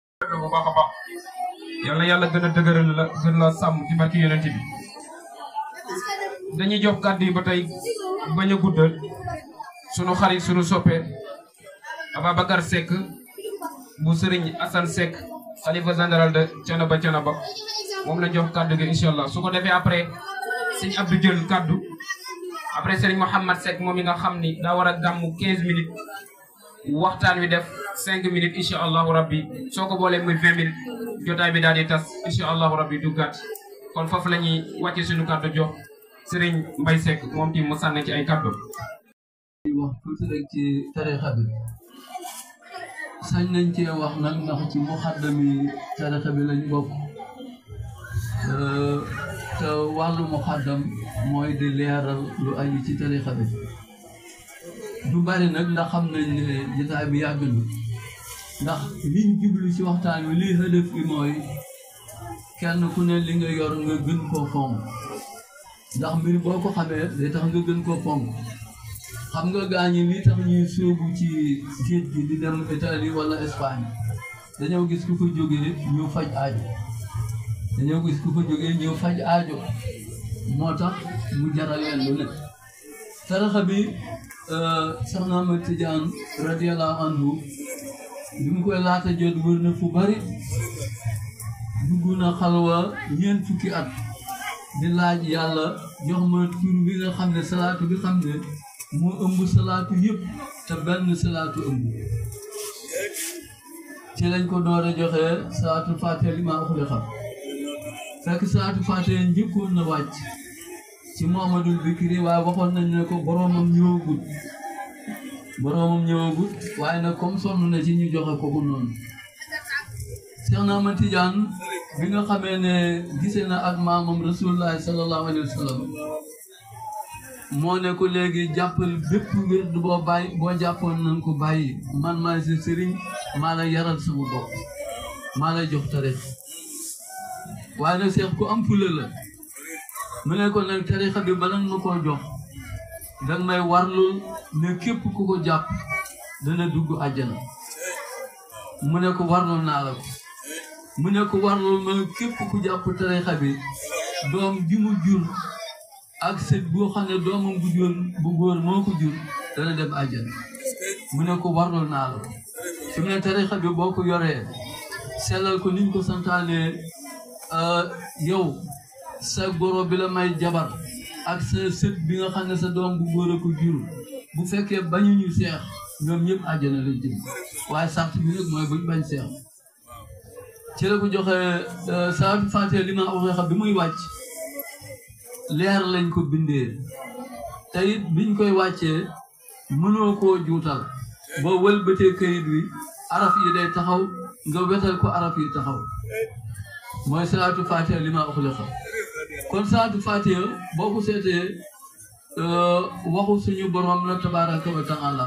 bu baax a baax yal na yàlla gën a dëgëral la gën la sàmm ci barki yonent bi dañuy jox kàddu yi ba tey bañ a guddal sunu xarit sunu soppe Ababacar Seck bu Serigne Assane Seck xalifa général de Thiénaba Thiénaba moom la jox kàddu gi incha allah su ko defee après sëñ Abdou jël kàddu après Serigne Mouhamad Seck moom mi nga xam ni daa war a gàmmu 15 minutes waxtaan wi def 5 minutes incha allahu rabbi soo ko boolee muy 20 minutes jotaay bi daal di tas incha allahu rabbi du gàtt kon foofu la ñuy wàcce suñu kàddu jox Serigne Mbaye Seck moom tim mu sànni ci ay kàddu. di wax tuuti rek ci tarixa bi sañ nañ cee wax nag ndax ci muxaddami tarixa bi lañ bokk te wàllu muxaddam mooy di leeral lu aju ci tarixa bi du bari nag ndax xam nañ ne jotaay bi yàgg na ndax liñ jublu ci waxtaan wi lii hëdëf bi mooy kenn ku ne li nga yor nga gën koo fonk ndax mbir boo ko xamee day tax nga gën koo fonk xam nga gaañi li tax ñuy sóobu ci géej gi di dem Italie wala Espagne dañoo gis ku ko jógee ñu faj aajo dañoo gis ku ko jógee ñu faj aajo moo tax mu jaral leen lu ne tarixa bi Soxna Ahmad Tijaan radiyallahu anhu bi mu koy laata jot wër na fu bari dugg na xalwa ñeent fukki at di laaj yàlla jox ma tur bi nga xam ne salaatu bi xam ne moo ëmb salaatu yëpp te benn salaatu ëmb ci lañ ko door a joxe salaatu fàtte li maa waxule xam fekk salaatu fàtte njëkkoon na wàcc ci Muhammadul Bikri waaye waxoon nañ ne ko boroomam ñëwagut boroomam ñëwagut waaye nag comme sonn na ci ñu joxe ko ko noonu Seex na Ahmad Tijaan bi nga xamee ne gisee na ak maamam rasulullahi sallallahu alayhi wa sallam moo ne ko léegi jàppal bépp wérd boo bàyyi boo jàppoon nañ ko bàyyi man maay sa sëriñ maa la yaral sama bopp maa la jox tarix waaye nag seex ku am fula la mu ne ko nag tarixa bi bala nga ma koo jox danga may warlul ne képp ku ko jàpp dana dugg àjjana mu ne ko warlul naa la ko mu ne ko warlul ma képp ku jàpp tarixa bi doom ji mu jur ak sët boo xam ne doomam bu jur bu góor moo ko jur dana dem àjjana mu ne ko warlul naa la ko fi mu ne tarixa bi boo ko yoree sellal ko niñ ko santaane yow sa goro bi la may jabar ak sa sët bi nga xam ne sa doom bu góor a ko jur bu fekkee bañuñu seex ñoom ñëpp àjjana lañ jëm waaye sart bi nag mooy buñ bañ seex ci la ko joxe saa fàtte li ma waxee xam bi muy wàcc leer lañ ko bindee te it biñ koy wàccee mënoo koo juutal boo wëlbatee këyit wi araf yi day taxaw nga wetal ko araf yi taxaw mooy salaatu fatiha li ma uxliqa kon salaatu fatiha boo ko seetee waxu suñu borom la tabaraka wa taala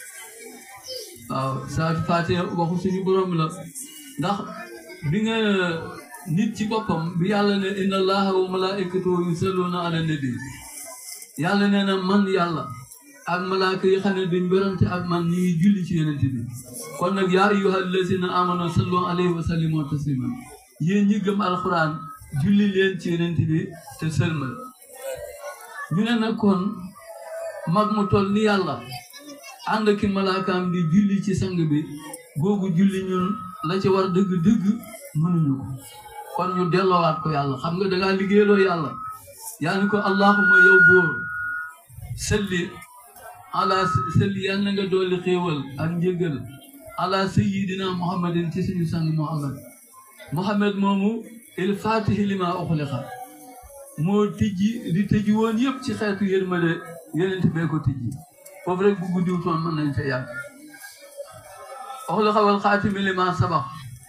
waaw salaatu fatiha waxu suñu borom la ndax bi nga nit ci boppam bi yàlla ne inna allaha wa malaikatahu yusalluna ala nabi yàlla nee na man yàlla ak malaaka yi xam ne duñ werante ak man ñi ngi julli ci yonent bi kon nag yaa ayyuha allazina amanu sallu alayhi wa sallimu taslima yéen ñi gëm alxuraan julli leen ci yonent bi te sëlmal ñu ne nag kon mag mu toll ni yàlla ànd ki malaakaam di julli ci sang bi googu julli ñun la ci war dëgg-dëgg mënuñu ko kon ñu delloowaat ko yàlla xam nga dangaa liggéeyloo yàlla yaa ni ko allahuma yow bóor salli ala salli yal na nga dooli xéewal ak njëgal ala sayidina muhammadin ci suñu sang muhammad muhammad moomu il fatihi lima uxliqa moo tijji di tëji woon yëpp ci xeetu yërmande yeneen bee ko tijji foofu rek bu guddiwutoon mën nañ fa yàgg uxliqa wal xaatimi lima sabax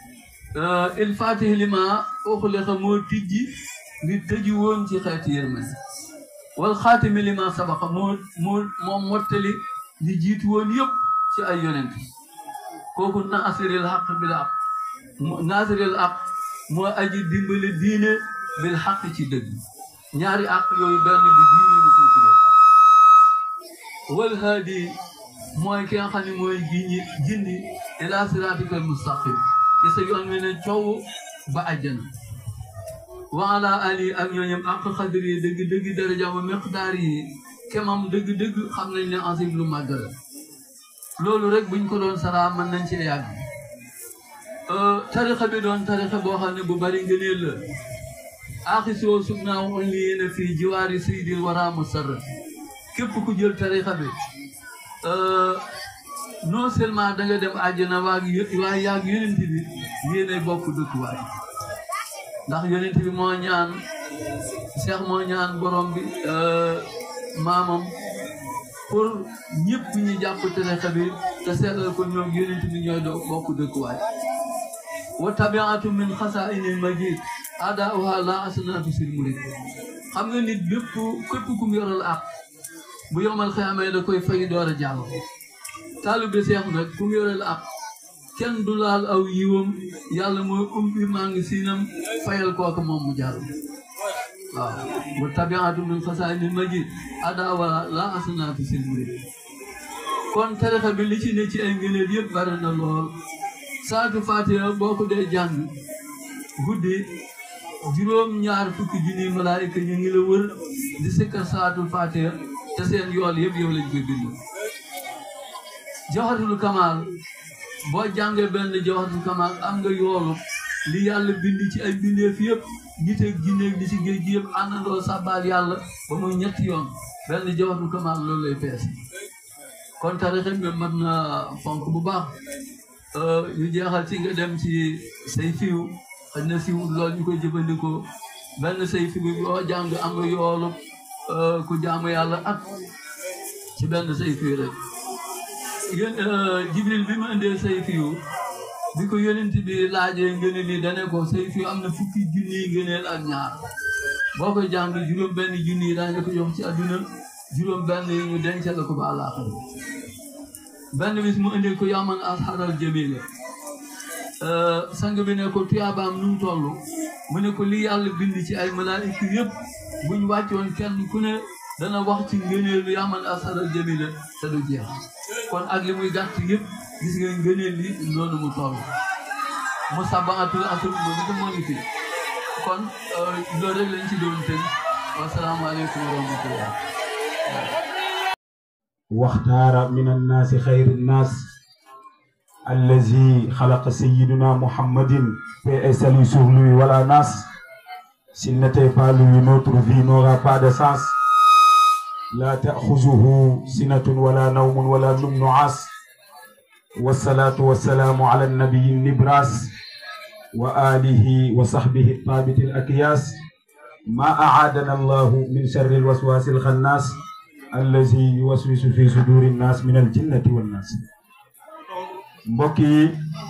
il fatihi lima uxliqa moo tijji di tëji woon ci xeetu yërmande wal xaatimi lima sabaxa moo moo moom mottali li jiitu woon yëpp ci ay yonent kooku naasiril xaq bil xaq naasiril xaq moo aji dimbali diine bil xaq ci dëgg ñaari àq yooyu benn bi diine ñu koy tuddee wal haadi mooy ki nga xam ne mooy giñi gindi ila siratikal mustaqim ci sa yoon wi ne coow ba àjjana wa ala ali ak ñooñam ak xadri yi dëgg dëgg darajaama miqdaar yi kemam dëgg dëgg xam nañ ne asim lu màgg la loolu rek buñ ko doon saraa mën nañ cee yàgg tarixa bi doon tarixa boo xam ne bu bari ngëneel la aaxisoo sug naa on li yéene fii jiwaari saydil wara musarr képp ku jël tarixa bi non seulement da nga dem àjjana waag waaye yaag yonent bi yéene bokk dëkkuwaay ndax yonent bi moo ñaan Cheikh moo ñaan borom bi maamam pour ñëpp ñu jàpp tarixa bi te seetal ko ñoom yonent bi ñooy doo bokk dëkkuwaay wa tabiatu min xasaa'inil majid adaa'uha la asnaatu sil murid xam nga nit bépp képp ku mu yoral ak bu yomal xeamee da koy fay door a jàll taalibe Seex nag ku mu yoral ak kenn du laal aw yiwam yàlla mooy umbi maa ngi siinam fayal kooku moom mu jàll waaw wa tabiatu min xasaa'inil majid adaa'uha la asnaatu sil murid kon tarixa bi li ci ne ci ay ngëneel yëpp bari na lool saatu fatiha boo ko dee jàng guddi juróom ñaar fukki junni malaayika ñu ngi la wër di sikkar saatu fatiha te seen yool yëpp yow lañ koy bind jawharatul kamal boo jàngee benn jawharatul kamal am nga yoolu li yàlla bind ci ay bindeef yëpp nit ak jinne li ci géej gi yëpp àndandoo sàbbaal yàlla ba muy ñetti yoon benn jawharatul kamal loolu lay fees kon tarixa bi mën na fonk bu baax ñu jeexal ci nga dem ci say fiw xëy na siw loolu ñu koy jëfandikoo benn say fiw boo jàng am nga yoolu ku jaamu yàlla ak ci benn say fiw rek yéen jibril bi mu indee say fiw bi ko yonent bi laajee ngëneel yi dane ko say fiw am na fukki junni ngëneel ak ñaar boo koy jàng juróom benn junni yi daañu ko jox ci àdduna juróom benn yi ñu denc la ko ba àllaaxira benn bis mu indi ko yaman asharal jamila sang bi ne ko tuyaabaam nu mu toll mu ne ko li yàlla bind ci ay malaayika yëpp buñ wàccoon kenn ku ne dana wax ci ngëneelu yaman asharal jamila te du jeex kon ak li muy gàtt yëpp gis nga ngëneel li noonu mu toll mu sabaatul asr moom itam moo ngi fi kon loolu rek lañ ci doon tënk wasalaamaaleykum wa rahmatullah واختار من الناس خير الناس الذي خلق سيدنا محمد paix et salut sur lui voilà nas s'il n'était pas lui notre vie n'aura pas de sens لا تأخذه سنة ولا نوم ولا نوم نعاس والصلاة والسلام على النبي النبراس وآله وصحبه الطابت الأكياس ما أعادنا الله من شر الوسواس الخناس allazi yuwaswisu fi suduri nnaas min al jinnati wan naas mbokk yi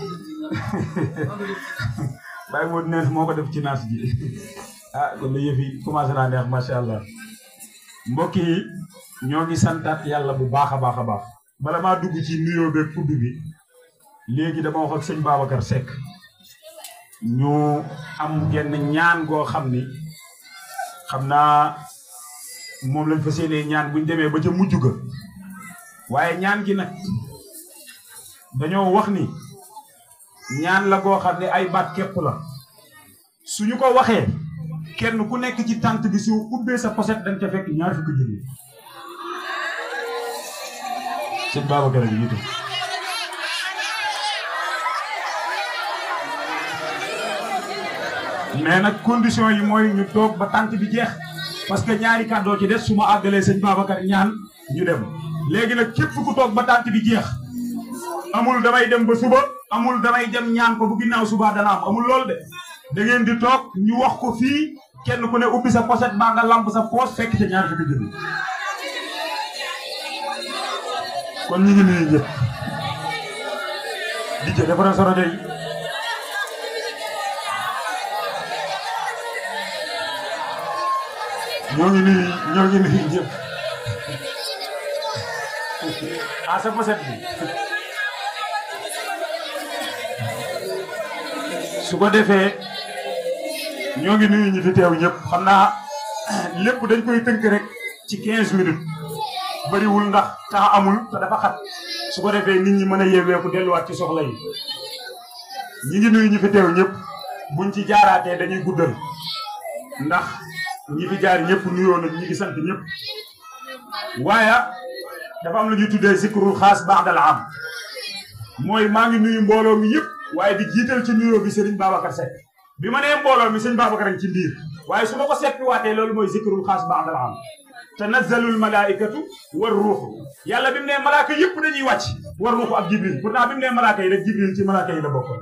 bàyyi moo neef moo ko def ci naas ji ah kon la yëf yi commencé naa neex macha allah mbokk yi ñoo ngi santaat yàlla bu baax a baax a baax bala maa dugg ci nuyoo beeg fudd bi léegi dama wax ak sëñ Babacar Seck ñu am genn ñaan goo xam ni xam naa moom lañ fa séenee ñaan buñ demee ba ca mujj ga waaye ñaan gi nag dañoo wax ni ñaan la goo xam ne ay baat képp la suñu ko waxee kenn ku nekk ci tànt bi su ubbee sa poset dañ ca fekk ñaar fukki junni sëñ Babacar a ngi jiite mais nag condition yi mooy ñu toog ba tànt bi jeex parce que ñaari kàddoo ci des su ma àggalee sëñ Babacar ñaan ñu dem léegi nag képp ku toog ba tànt bi jeex amul damay dem ba suba amul damay dem ñaan ko bu ginnaaw suba dana am amul loolu de da ngeen di toog ñu wax ko fii kenn ku ne ubbi sa poset baa nga lamp sa poos fekk ca ñaar fukki junni kon ñu ngi nuyu ñëpp di jë defaral sa rajo yi ñoo ngi nuyu ñoo ngi nuyu ñëpp ah sa poset bi su ko defee ñoo ngi nuyu ñi fi teew ñëpp xam naa lépp dañ koy tënk rek ci 15 minutes bariwul ndax temps amul te dafa xat su ko defee nit ñi mën a yeeweeku delluwaat ci soxla yi ñi ngi nuyu ñi fi teew ñëpp buñ ci jaaraatee dañuy guddal ndax ñi fi jaar ñëpp nuyoo nañ ñi ngi sant ñëpp waaye dafa am lu ñuy tuddee zikrul xaas ba'dal am mooy maa ngi nuyu mbooloo mi yëpp waaye di jiital ci nuyoo bi Serigne Babacar Seck bi ma nee mbooloo mi sëñ Babacar a ci ndiir waaye su ma ko seppi waatee loolu mooy zikrul xaas ba'dal am tanazzalul malaikatu war ruuxu yàlla bi mu nee malaaka yëpp dañuy wàcc war ruuxu ak jibril pourtant bi mu nee malaaka yi rek jibril ci malaaka yi la bokk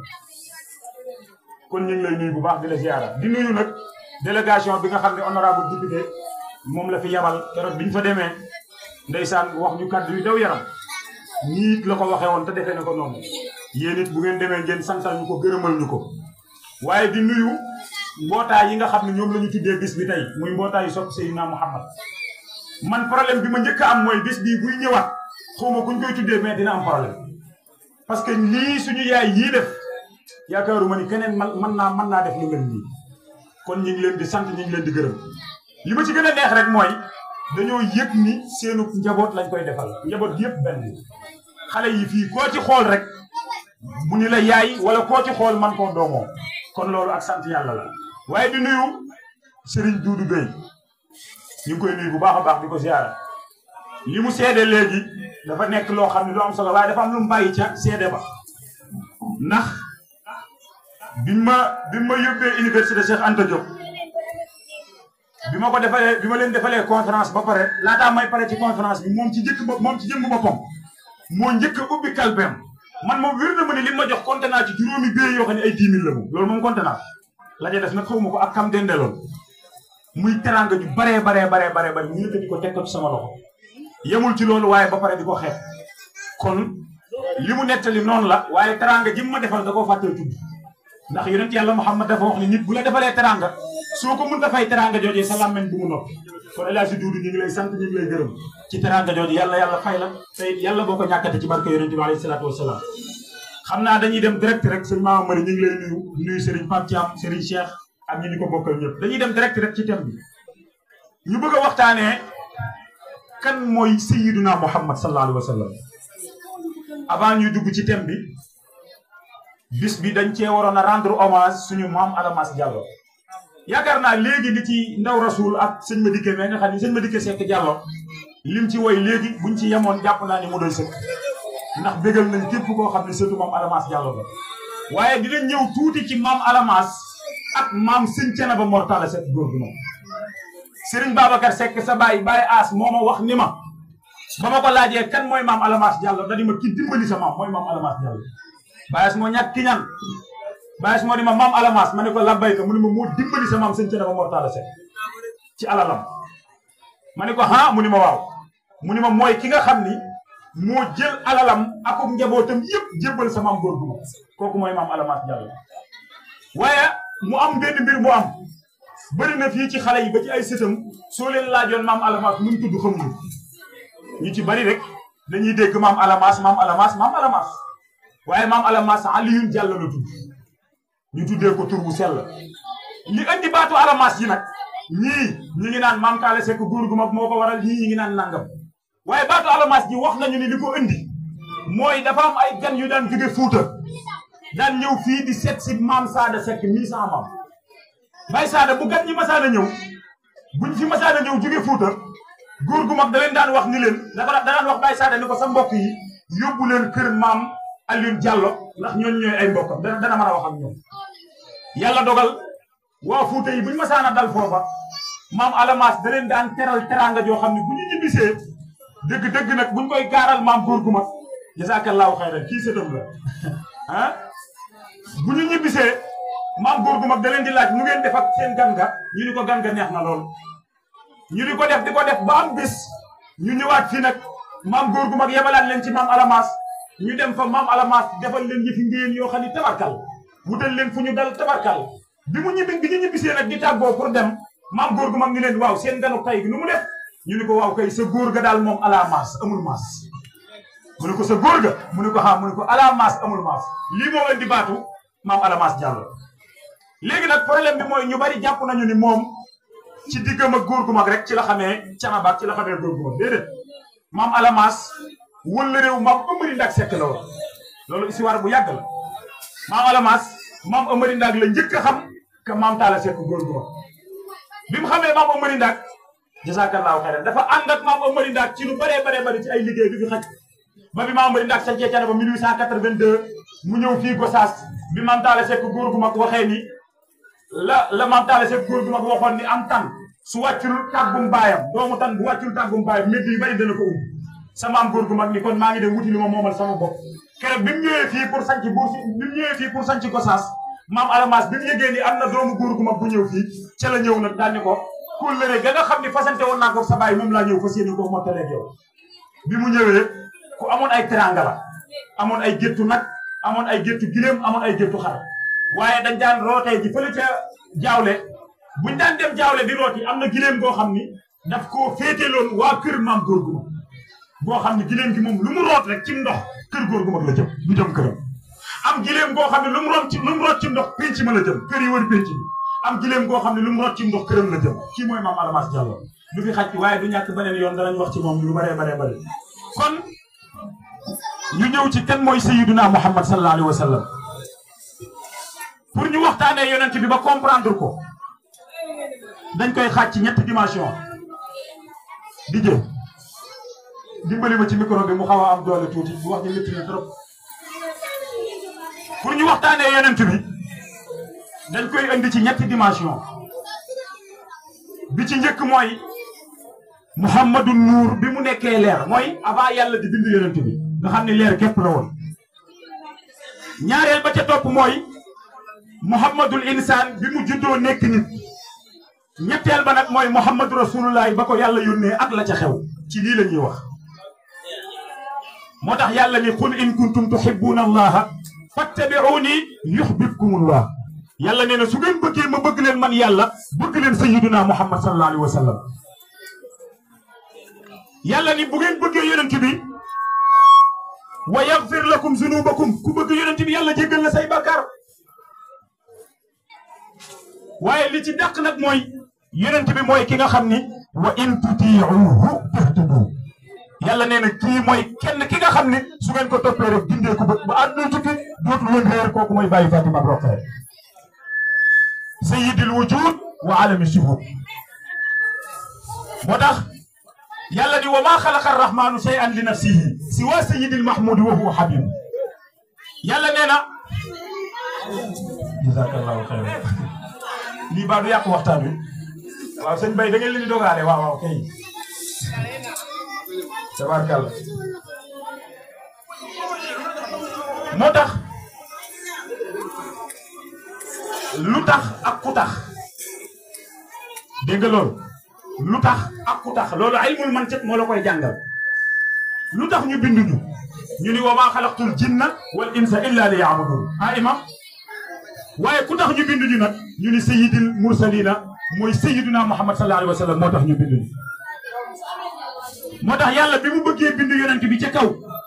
kon ñu ngi lay nuyu bu baax di la ziara di nuyu nag délégation bi nga xam ne honorable député moom la fi yabal keroog bi ñu fa demee ndeysaan wax ñu kàddu yu daw yaram ñii it la ko waxee woon te defee na ko noonu yéen it bu ngeen demee ngeen santal ñu ko gërëmal ñu ko waaye di nuyu mbootaay yi nga xam ne ñoom la ñu tuddee bis bi tey muy mbootaay yu sopp Seydina Muhammad man problème bi ma njëkk a am mooy bis bii buy ñëwaat xawma kuñ koy tuddee mais dina am problème parce que lii suñu yaay yii def yaakaaruma ni keneen man mën naa mën naa def lu mel nii kon ñu ngi leen di sant ñu ngi leen di gërëm li ma ci gën a neex rek mooy dañoo yëg ni seenu njaboot lañ koy defal njaboot gi yëpp benn xale yi fii koo ci xool rek bu ñu la yaay wala koo ci xool man koo doomoo kon loolu ak sant yàlla la waaye di nuyu Serigne Doudou Bey ñu ngi koy nuyu bu baax a baax di ko ziara li mu seede léegi dafa nekk loo xam ne lu am solo waaye dafa am lu mu bàyyi ca seede ba ndax biñ ma biñ ma yóbbee université Cheikh Anta Diop bi ma ko defalee bi ma leen defalee conférence ba pare laataa may pare ci conférence bi moom ci njëkk bopp moom ci jëmm boppam moo njëkk a ubbi kalpeem man moom wér na ma ne li ma jox compté naa ci juróomi bee yoo xam ne ay 10 000 la moom loolu moom compté naa la ca def nag xaw ma ko ak kam dendeloon muy teranga ju baree baree baree baree bare ñu yëkkati ko teg ko ci sama loxo yemul ci loolu waaye ba pare di ko xeex kon li mu nettali noonu la waaye teranga ji mu ma defal da koo fàttee tudd ndax yonent yàlla Muhammad dafa wax ni nit bu la defalee teranga soo ko mënta fay teranga joojee sa làmmeñ bu mu noppi kon El Hadji Doudou ñu ngi lay sant ñu ngi lay gërëm ci teranga jooju yàlla yàlla fay la te yàlla boo ko ñàkkate ci barke yonent bi alayhi salaatu wasalaam xam naa dañuy dem direct rek sëñ Maama Mari ñu ngi lay nuyu nuyu Serigne Pape Thiam Serigne Cheikh ak ñi ni ko bokkal ñëpp dañuy dem direct rek ci thème bi ñu bëgg a waxtaanee kan mooy sayyiduna Muhammad sallallahu alayhi wa sallam avant ñuy dugg ci thème bi bis bi dañ cee waroon a rendre hommage suñu maam Adamas Diallo yaakaar naa léegi li ci ndaw rasul ak sëñ Madické mais nga xam ni sëñ Madické Seck Diallo lim ci woy léegi buñ ci yemoon jàpp naa ni mu doy sëkk ndax bégal nañ képp koo xam ne surtout maam Adamas Diallo la waaye dinañ ñëw tuuti ci maam Adamas ak maam sëñ Thiénaba Mortala Seck góor gu moom Serigne Babacar Seck sa baay baay aas moo ma wax ni ma ba ma ko laajee kan mooy maam Alamas Diallo da di ma ki dimbali sa maam mooy maam Alamas Diallo baay aas moo ñàkk ki ñaan baay aas moo di ma maam Alamas ma ne ko labbayka mu ne ma moo dimbali sa maam sëñ Thiénaba Mortala Seck ci alalam ma ne ko ah mu ni ma waaw mu ni ma mooy ki nga xam ni moo jël alalam ak njabootam yëpp jébbal sa maam góor gu ma kooku mooy maam Alamas Diallo waaye mu am benn mbir mu am bëri na fii ci xale yi ba ci ay sëtam soo leen laajoon maam Alamas nu mu tudd xamuñu ñu ci bari rek dañuy dégg maam Alamas maam Alamas maam Alamas waaye maam Alamas Aliyun Diallo la tudd ñu tuddee ko tur bu sell li andi baatu Alamas yi nag ñii ñi ngi naan maam Kaale Seck góor gu mag moo ko waral ñii ñi ngi naan nangam waaye baatu Alamas ji wax nañu ni li ko indi mooy dafa am ay gan yu daan jóge Fuuta daan ñëw fii di seet si maam Saada Seck mii sama maam Baye Saada bu gan ñi masaana ñëw buñ fi masaana ñëw jóge Fuuta góor gu mag da leen daan wax ni leen dafa da daan wax Baye Saada ni ko sa mbokk yi yóbbu leen kër maam Alioune Diallo ndax ñooñu ñooy ay mbokkam dana dana mën a wax ak ñoom. yàlla dogal waa Fuuta yi buñ masaana dal foofa maam Alamas da leen daan teral teraanga joo xam ne bu ñu ñibbisee dëgg-dëgg nag buñ koy gaaral maam góor gu mag jazaakallaahu xayran kii sëtam la ah. bu ñu ñibbisee maam góor gu mag da leen di laaj nu ngeen def ak seen gan ga ñu ni ko gan ga neex na lool ñu di ko def di ko def ba am bis ñu ñëwaat fii nag maam góor gu mag yebalaat leen ci maam Alamas ñu dem fa maam Alamas defal leen yëfi ngéen yoo xam ni tabarkal wutal leen fu ñu dal tabarkal bi mu ñibbi bi ñu ñibbisee nag di tàggoo pour dem maam góor gu mag ni leen waaw seen ganu tay gi nu mu def ñu ni ko waaw kay sa góor ga daal moom ala maas amul maas mu ne ko sa góor ga mu ne ko xam mu ne ko ala maas amul maas lii moo indi baatu maam Alamas Diallo léegi nag problème bi mooy ñu bari jàpp nañu ni moom ci diggam ak góor gu mag rek ci la xamee Thiénaba ci la xamee góor gu mag déedéet maam Alamas wëlla réew maam ëmbari ndak sekk la woon loolu histoire bu yàgg la maam Alamaas maam Amari Ndak la njëkk a xam que maam Talla Seck góor gu mag bi mu xamee maam Amari Ndak jazakallahu xayran dafa ànd ak maam Amari Ndak ci lu bëree bëree bëri ci ay liggéey bi fi xaj ba bi maam Amari Ndak sañcee ca ba 1882 mu ñëw fii Gosaas bi maam Talla Seck góor gu mag waxee ni la la maam Talla Seck góor gu mag waxoon ni am tan su wàccul tàggum baayam doomu tan bu wàccul tàggum baayam métti yu bëri dana ko um sama am góor gu mag ni kon maa ngi dem wuti li ma moomal sama bopp keroog bi mu ñëwee fii pour sanc buur si bi mu ñëwee fii pour sanc Gosaas maam Alamaas bi mu yëgee ni am na doomu góor gu mag bu ñëw fii ca la ñëw nag daal ni ko kóllëre ga nga xam ni fasante woon naa ko sa baay moom laa ñëw fas yéene ko mottaleeg yow bi mu ñëwee ku amoon ay teranga la amoon ay géttu nag amoon ay géttu giléem amoon ay géttu xar waaye dañ daan rootee ji fële ca jaawle buñ daan dem jaawle di rooti am na giléem goo xam ni daf koo féeteloon waa kër maam góor gu mag boo xam ne giléem gi moom lu mu root rek ci ndox kër góor gu mag la jëm du jëm këram am giléem goo xam ne lu mu root ci lu mu root ci ndox pénc ma la jëm kër yi wër pénc bi am giléem goo xam ne lu mu root ci ndox këram la jëm kii mooy maam Alamaas Diallo du fi xaj waaye du ñàkk beneen yoon danañ wax ci moom lu baree baree bare kon ñu ñëw ci kan mooy sayyiduna Muhammad sallallahu alayhi wa sallam pour ñu waxtaanee yonent bi ba comprendre ko dañ koy xaaj ci ñetti dimension di jël dimbali ma ci micro bi mu xaw a am doole tuuti bu wax ji métti na trop pour ñu waxtaanee yonent bi dañ koy indi ci ñetti dimension bi ci njëkk mooy Muhammadu Nuur bi mu nekkee leer mooy avant yàlla di bind yonent bi nga xam ne leer képp la woon ñaareel ba ca topp mooy Muhammadul insaan bi mu juddoo nekk nit ñetteel ba nag mooy Muhammadu Rasulullahi ba ko yàlla yónnee ak la ca xew ci lii la ñuy wax moo tax yàlla ni qul in kuntum tuhibbuuna allaha fattabi'uuni yuhbibkumullah yàlla nee na su ngeen bëggee ma bëgg leen man yàlla bëgg leen sayyiduna Muhammad sallallahu alayhi wa sallam yàlla ni bu ngeen bëggee yonent bi wa yaghfir lakum zunubakum ku bëgg yonent bi yàlla jéggal la say bàkkaar waaye li ci dàq nag mooy yonent bi mooy ki nga xam ni wa in tutii'uhu tahtadu yàlla nee na kii mooy kenn ki nga xam ni su ngeen ko toppee rek dindee ko ba ba àdduna tukki dootu leen réer kooku mooy bàyyi Fatima Roqee sayyidil wujud wa alami shuhud moo tax yàlla ni wa maa xalaqa arrahmanu shay'an li nafsihi siwa sayyidil mahmudi wa huwa habib yàlla nee na jazakallahu xayran lii baa du yàq waxtaan wi waaw sëñ Bay da ngeen leen di dogaale waaw waaw kay tabarkalla moo tax lu tax ak ku tax dégg nga loolu lu tax ak ku tax loolu ilmul mantiq moo la koy jàngal lu tax ñu bindu ñu ñu ni wa maa xalaqtul jinna wal insa illa li yaabudun ah imam waaye ku tax ñu bindu ñu nag ñu ni sayyidil mursalina mooy sayyiduna muhammad sallallahu alayhi wa sallam moo tax ñu bindu ñu moo tax yàlla bi mu bëggee bindu yonent bi ca kaw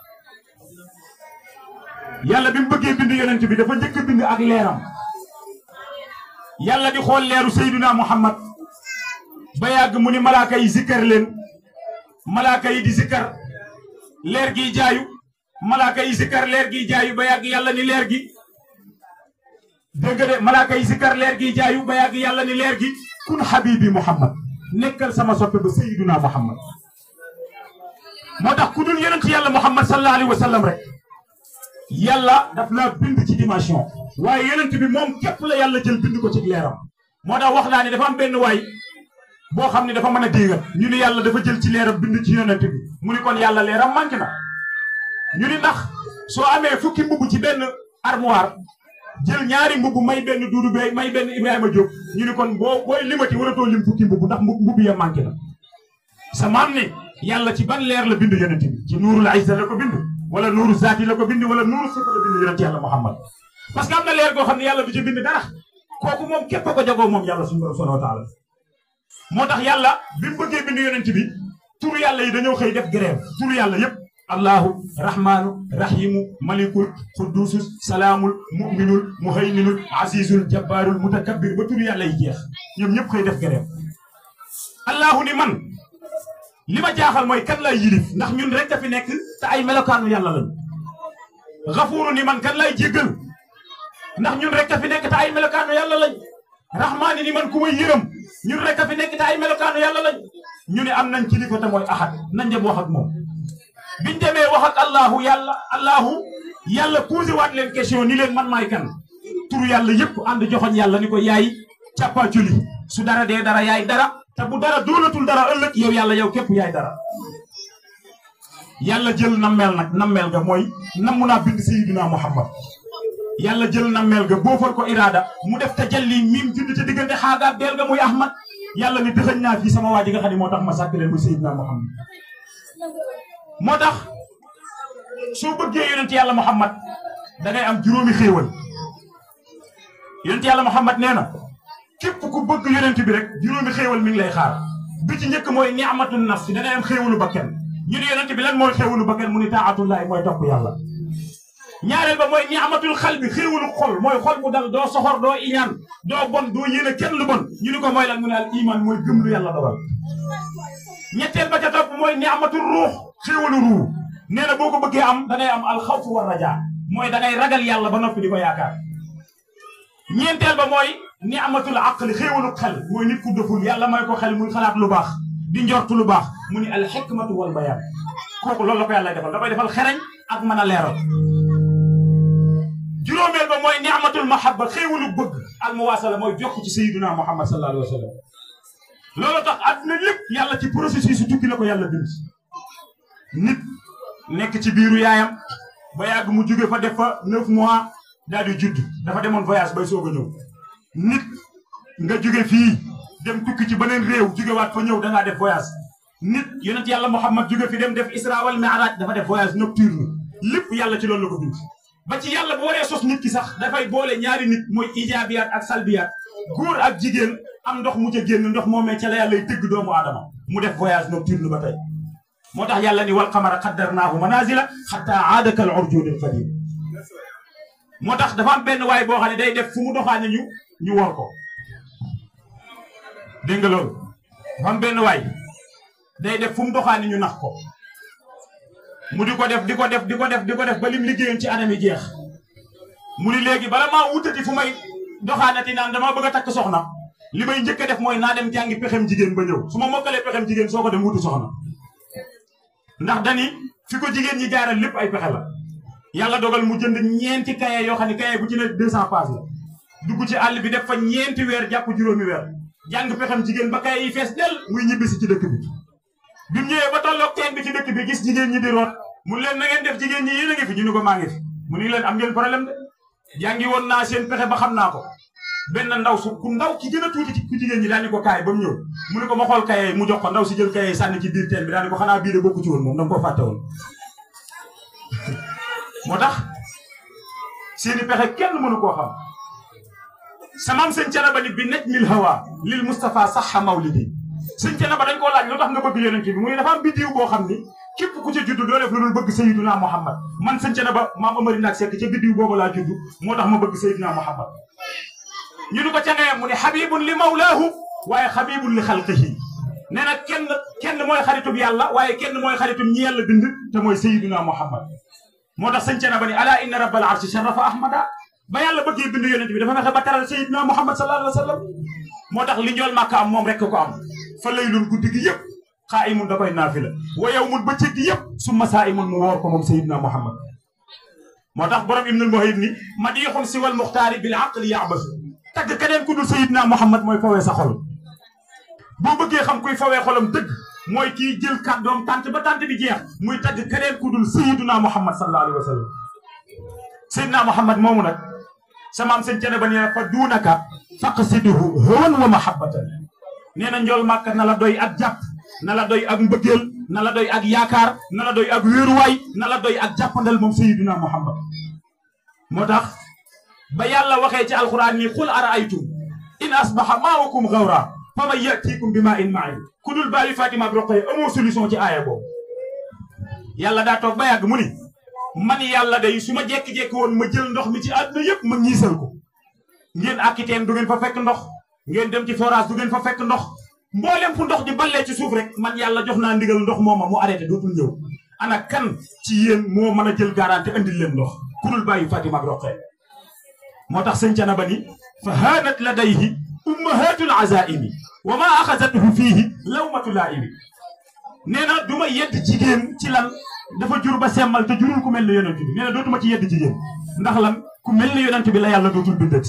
yàlla bi mu bëggee bindu yonent bi dafa njëkk a bind ak leeram yàlla di xool leeru sayyiduna muhammad ba yàgg mu ni malaaka yi zikkar leen malaaka yi di zikkar leer gi jaayu malaaka yi zikkar leer gi jaayu ba yàgg yàlla ni leer gi dégg nga de malaaka yi zikkar leer gi jaayu ba yàgg yàlla ni leer gi kun habibi muhammad nekkal sama soppe ba sayyiduna muhammad moo tax ku dul yonent yàlla muhammad sallallahu alayhi wa sallam rek yàlla daf laa bind ci dimension waaye yonent bi moom képp la yàlla jël bind ko ci leeram moo tax wax naa ne dafa am benn waay boo xam ne dafa mën a déegal ñu ni yàlla dafa jël ci leeram bind ci yonent bi mu ni kon yàlla leeram manqué na ñu ni ndax soo amee fukki mbubb ci benn armoire jël ñaari mbubb may benn Duudu Bey may benn Ibrahima Diop ñu ni kon boo booy limati waratoo lim fukki mbubb ndax mbubb ya manqué na sa maam ni yàlla ci ban leer la bind yonent bi ci nuurul izza la ko bind wala nuuru zaati la ko bind wala nuuru sifa la bind yonent yàlla Muhammad parce que am na leer goo xam ne yàlla du ci bind dara kooku moom képp a ko jagoo moom yàlla suñu borom subhanahu wa taala moo tax yàlla bi mu bëggee bind yonent bi turu yàlla yi dañoo xëy def grève turu yàlla yépp allahu rahmaanu rahimu malikul quddusus salaamul muminul muhayminul azizul jabbaarul mutakabbir ba turu yàlla yi jeex ñoom ñëpp xëy def grève allahu ni man li ma jaaxal mooy kan lay yilif ndax ñun rek a fi nekk te ay melokaanu yàlla lañu xafuuru ni man kan lay jéggal ndax ñun rek a fi nekk te ay melokaanu yàlla lañ rahmaani ni man ku may yërëm ñun rek a fi nekk te ay melokaanu yàlla lañ ñu ne am nañ kilifa te mooy ahad nañ dem wax ak moom biñ demee wax ak allahu yàlla allahu yàlla posé waat leen question ni leen man maay kan turu yàlla yëpp ànd joxoñ yàlla ni ko yaay càppaaculi su dara dee dara yaay dara te bu dara doonatul dara ëllëg yow yàlla yow képp yaay dara yàlla jël nammeel nag nammeel ga mooy nammu naa bind sayiduna muhammad yàlla jël nammeel ga boofal ko iraada mu def tajalli miim judd te diggante xaagaa deel ga muy ahmad yàlla ni dëxëñ naa fii sama waa ji nga xam ne moo tax ma sàkk leen muy sayiduna muhammad moo tax soo bëggee yonent yàlla muhammad da ngay am juróomi xéewal yonent yàlla muhammad nee na képp ku bëgg yonent bi rek juróomi xéewal mi ngi lay xaar bi ci njëkk mooy ni'matul nafsi da ngay am xéewalu bakken ñu ne yonent bi lan mooy xéewalu bakken mu ni taatullahi mooy topp yàlla ñaareel ba mooy ni'matul xal bi xéewalu xol mooy xol bu dal doo soxor doo iñaan doo bon doo yéene kenn lu bon ñu ni ko mooy lan mu ne al iman mooy gëm lu yàlla dogal ñetteel ba ca topp mooy ni'matul ruux xéewalu ruu nee na boo ko bëggee am da ngay am alxawfu wa raja mooy da ngay ragal yàlla ba noppi di ko yaakaar ñeenteel ba mooy ni'matul aqli xéewalu xel mooy nit ku dëful yàlla may ko xel muy xalaat lu baax di njortu lu baax mu ni al xikmatu wal bayaan kooku loolu la ko yàlla defal da koy defal xereñ ak mën a leeral juróomeel ba mooy ni'matul mahabba xéewalu bëgg al muwaasala mooy jokk ci sayyiduna muhammad sallallahu alayhi wa sallam loolu tax àdduna lépp yàlla ci processus su tukki la ko yàlla bind nit nekk ci biiru yaayam ba yàgg mu jóge fa def fa neuf mois daal di judd dafa demoon voyage bay soog a ñëw nit nga jóge fii dem tukki ci beneen réew jógewaat fa ñëw da ngaa def voyage nit yonent yàlla Muhammad jóge fi dem def Isra wal Mi'raj dafa def voyage nocturne lépp yàlla ci loolu la ko bind ba ci yàlla bu waree sos nit ki sax dafay boole ñaari nit mooy ijaabiyaat ak salbiyaat góor ak jigéen am ndox mu ca génn ndox moomee ca la yàlla tëgg doomu aadama mu def voyage nocturne ba tey moo tax yàlla ni wal qamara qaddarnaahu manazila xatta aada kal urjuunil qadiim moo tax dafa am benn waay boo xam ne day def fu mu doxaane ñu ñu wor ko dégg nga loolu dafa am benn waay day def fu mu doxaane ñu nax ko mu di ko def di ko def di ko def di ko def ba lim liggéeyoon ci anam yi jeex mu ni léegi bala maa wutati fu may doxaanati naan dama bëgg a takk soxna li may njëkk a def mooy naa dem jàngi pexem jigéen ba ñëw su ma mokkalee pexem jigéen soo ko dem wutu soxna ndax dani fi ko jigéen ñi jaaral lépp ay pexe la yàlla dogal mu jënd ñeenti kaye yoo xam ne kaye bu ci ne deux cent pages la dugg ci àll bi def fa ñeenti weer jàpp juróomi weer jàng pexem jigéen ba kaye yi fees del muy ñibbisi ci dëkk bi bi mu ñëwee ba tolloog teen bi ci dëkk bi gis jigéen ñi di root mu leen na ngeen def jigéen ñi yéen a ngi fi ñu ni ko maa ngi fi mu ni leen am ngeen problème de jàngi woon naa seen pexe ba xam naa ko benn ndaw su ku ndaw ki gën a tuuti ci ku jigéen ñi daal ni ko kaay ba mu ñëw mu ni ko ma xool kaye mu jox ko ndaw si jël kaye sànni ci biir teen bi daal ni ko xanaa bii de bokku ci woon moom danga koo fàtte woon moo tax seeni pexe kenn mënu koo xam samaam sëñ Canaba ni bi naj mil hawa lil Moustapha saxa mawlidi sëñ Canaba dañ koo laaj lu tax nga bëgg yonent bi mu ne dafa am biddiw boo xam ni képp ku ca judd doo def lu dul bëgg Sayyiduna Muhammad man sëñ Canaba maam Amari naak sekk ca biddiw boobu laa judd moo tax ma bëgg Sayyiduna Muhammad ñu ni ko ca ngee mu ne xabibun li mawlaahu waaye xabibun li xalqihi nee na kenn kenn mooy xaritub yàlla waaye kenn mooy xaritub ñi yàlla bind te mooy Sayyiduna Muhammad moo tax sëñ Canaba ni ala inna rabbal arshi sharafa ahmada ba yàlla bëggee bind yonent bi dafa fexe ba teral Sayyiduna Muhammad sallallahu alayhi wa sallam moo tax li njool màkka am moom rek ko am fa laylun guddi gi yëpp xaa imun da koy naafila wa yawmun bëccëg gi yëpp summa saa imun mu woor ko moom Sayyiduna Muhammad moo tax borom ibnul muhayib ni madixun siwal muxtaari bil aqli yaabasu tagg keneen ku dul Sayyiduna Muhammad mooy fawee sa xol boo bëggee xam kuy fawee xolam dëgg mooy kii jël kàddoom tànt ba tànt bi jeex muy tagg keneen ku dul Sayyiduna Muhammad sallallahu alayhi wa sallam Sayyiduna Muhammad moomu nag samaam sëñ cene ba nee fa duunaka faqsiduhu hawan wa mahabbatan nee na njool màkk na la doy ak jàpp na la doy ak mbëggeel na la doy ak yaakaar na la doy ak wéeruwaay na la doy ak jàppandal moom Sayyiduna Muhammad moo tax ba yàlla waxee ci alquran ni qul araaytum in asbaha maa'ukum gawra fa man yatikum bi maa in main ku dul bàyyi Fatima ak Roqaya amoo solution ci aaya boobu yàlla daa toog ba yàgg mu ni man yàlla day su ma jékki-jékki woon ma jël ndox mi ci àdduna yëpp ma ñiisal ko ngeen akiteen du ngeen fa fekk ndox ngeen dem ci forage du ngeen fa fekk ndox mboolem fu ndox di ballee ci suuf rek man yàlla jox naa ndigal ndox mooma mu arrêté dootul ñëw ana kan ci yéen moo mën a jël garanti andil leen ndox ku dul bàyyi Fatima ak Roqaya moo tax sëñ Canaba ni fa haanat ladayhi ummahatul azaimi wa ma axasatuhu fiihi lawmatu laaimi nee na du ma yedd jigéen ci lan dafa jur ba semmal te jurul ku mel ne yonent bi nee na dootuma ci yedd jigéen ndax lan ku mel ne yonent bi la yàlla dootul bindati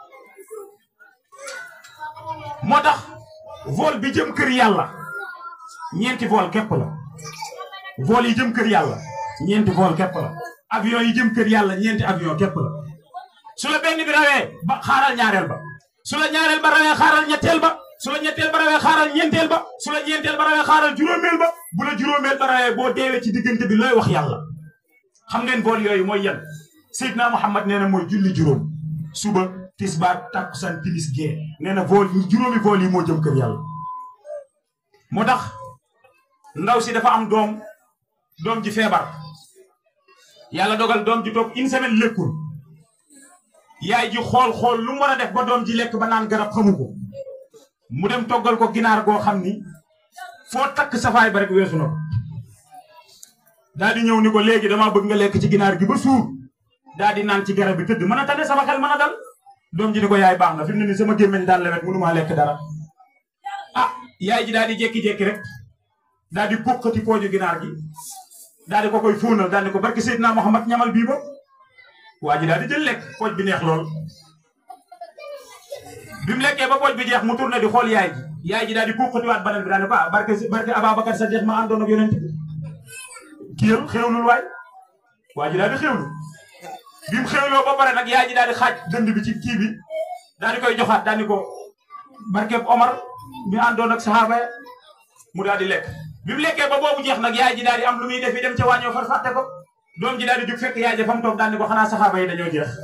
moo tax vol bi jëm kër yàlla ñeenti vol képp la vol yi jëm kër yàlla ñeenti vol képp la avion yi jëm kër yàlla ñeenti avion képp la su la benn bi rawee ba xaaral ñaareel ba su la ñaareel ba rawee xaaral ñetteel ba su la ñetteel ba rawee xaaral ñeenteel ba su la ñeenteel ba rawee xaaral juróomeel ba bu la juróomeel ba rawee boo deewee ci diggante bi looy wax yàlla xam ngeen vol yooyu mooy yan Seydina Muhammad nee na mooy julli juróom suba tisbaar takkusaan timis gee nee na vol juróomi vol yi moo jëm kër yàlla moo tax ndaw si dafa am doom doom ji feebar yàlla dogal doom ji toog une semaine lekkul yaay ji xool xool lu mu war a def ba doom ji lekk ba naan garab xamu ko mu dem toggal ko ginaar goo xam ni foo takk safaay ba rek weesu na ko daal di ñëw ni ko léegi damaa bëgg nga lekk ci ginaar gi ba suur daal di naan ci garab bi tëdd mën a tane sama xel mën a dal doom ji ni ko yaay baax na fi mu ne ni sama gémmiñ daan lewet mënumaa lekk dara ah yaay ji daal di jékki-jékki rek daal di poqati pooju ginaar gi daal di ko koy fóonal daal di ko barki Seydina Muhammad ñamal bii ba waa ji daal di jël lekk pooj bi neex lool bi mu lekkee ba pooj bi jeex mu tourné di xool yaay ji yaay ji daal di poqatiwaat beneen bi daal di ko ah barke barke Ababacar sa jeex ma àndoon ak yonent bi kiyal xewlul waay waa ji daal di xewlu bi mu xewloo ba pare nag yaay ji daal di xaaj dënd bi ci kii bi daal di koy joxaat daal di ko barkeb Omar mi àndoon ak saxaaba ya mu daal di lekk bi mu lekkee ba boobu jeex nag yaay ji daal di am lu muy def yi dem ca wàññoo far fàtte ko doom ji daal di jug fekk yaay ji fa mu toog daal di ko xanaa saxaaba yi dañoo jeex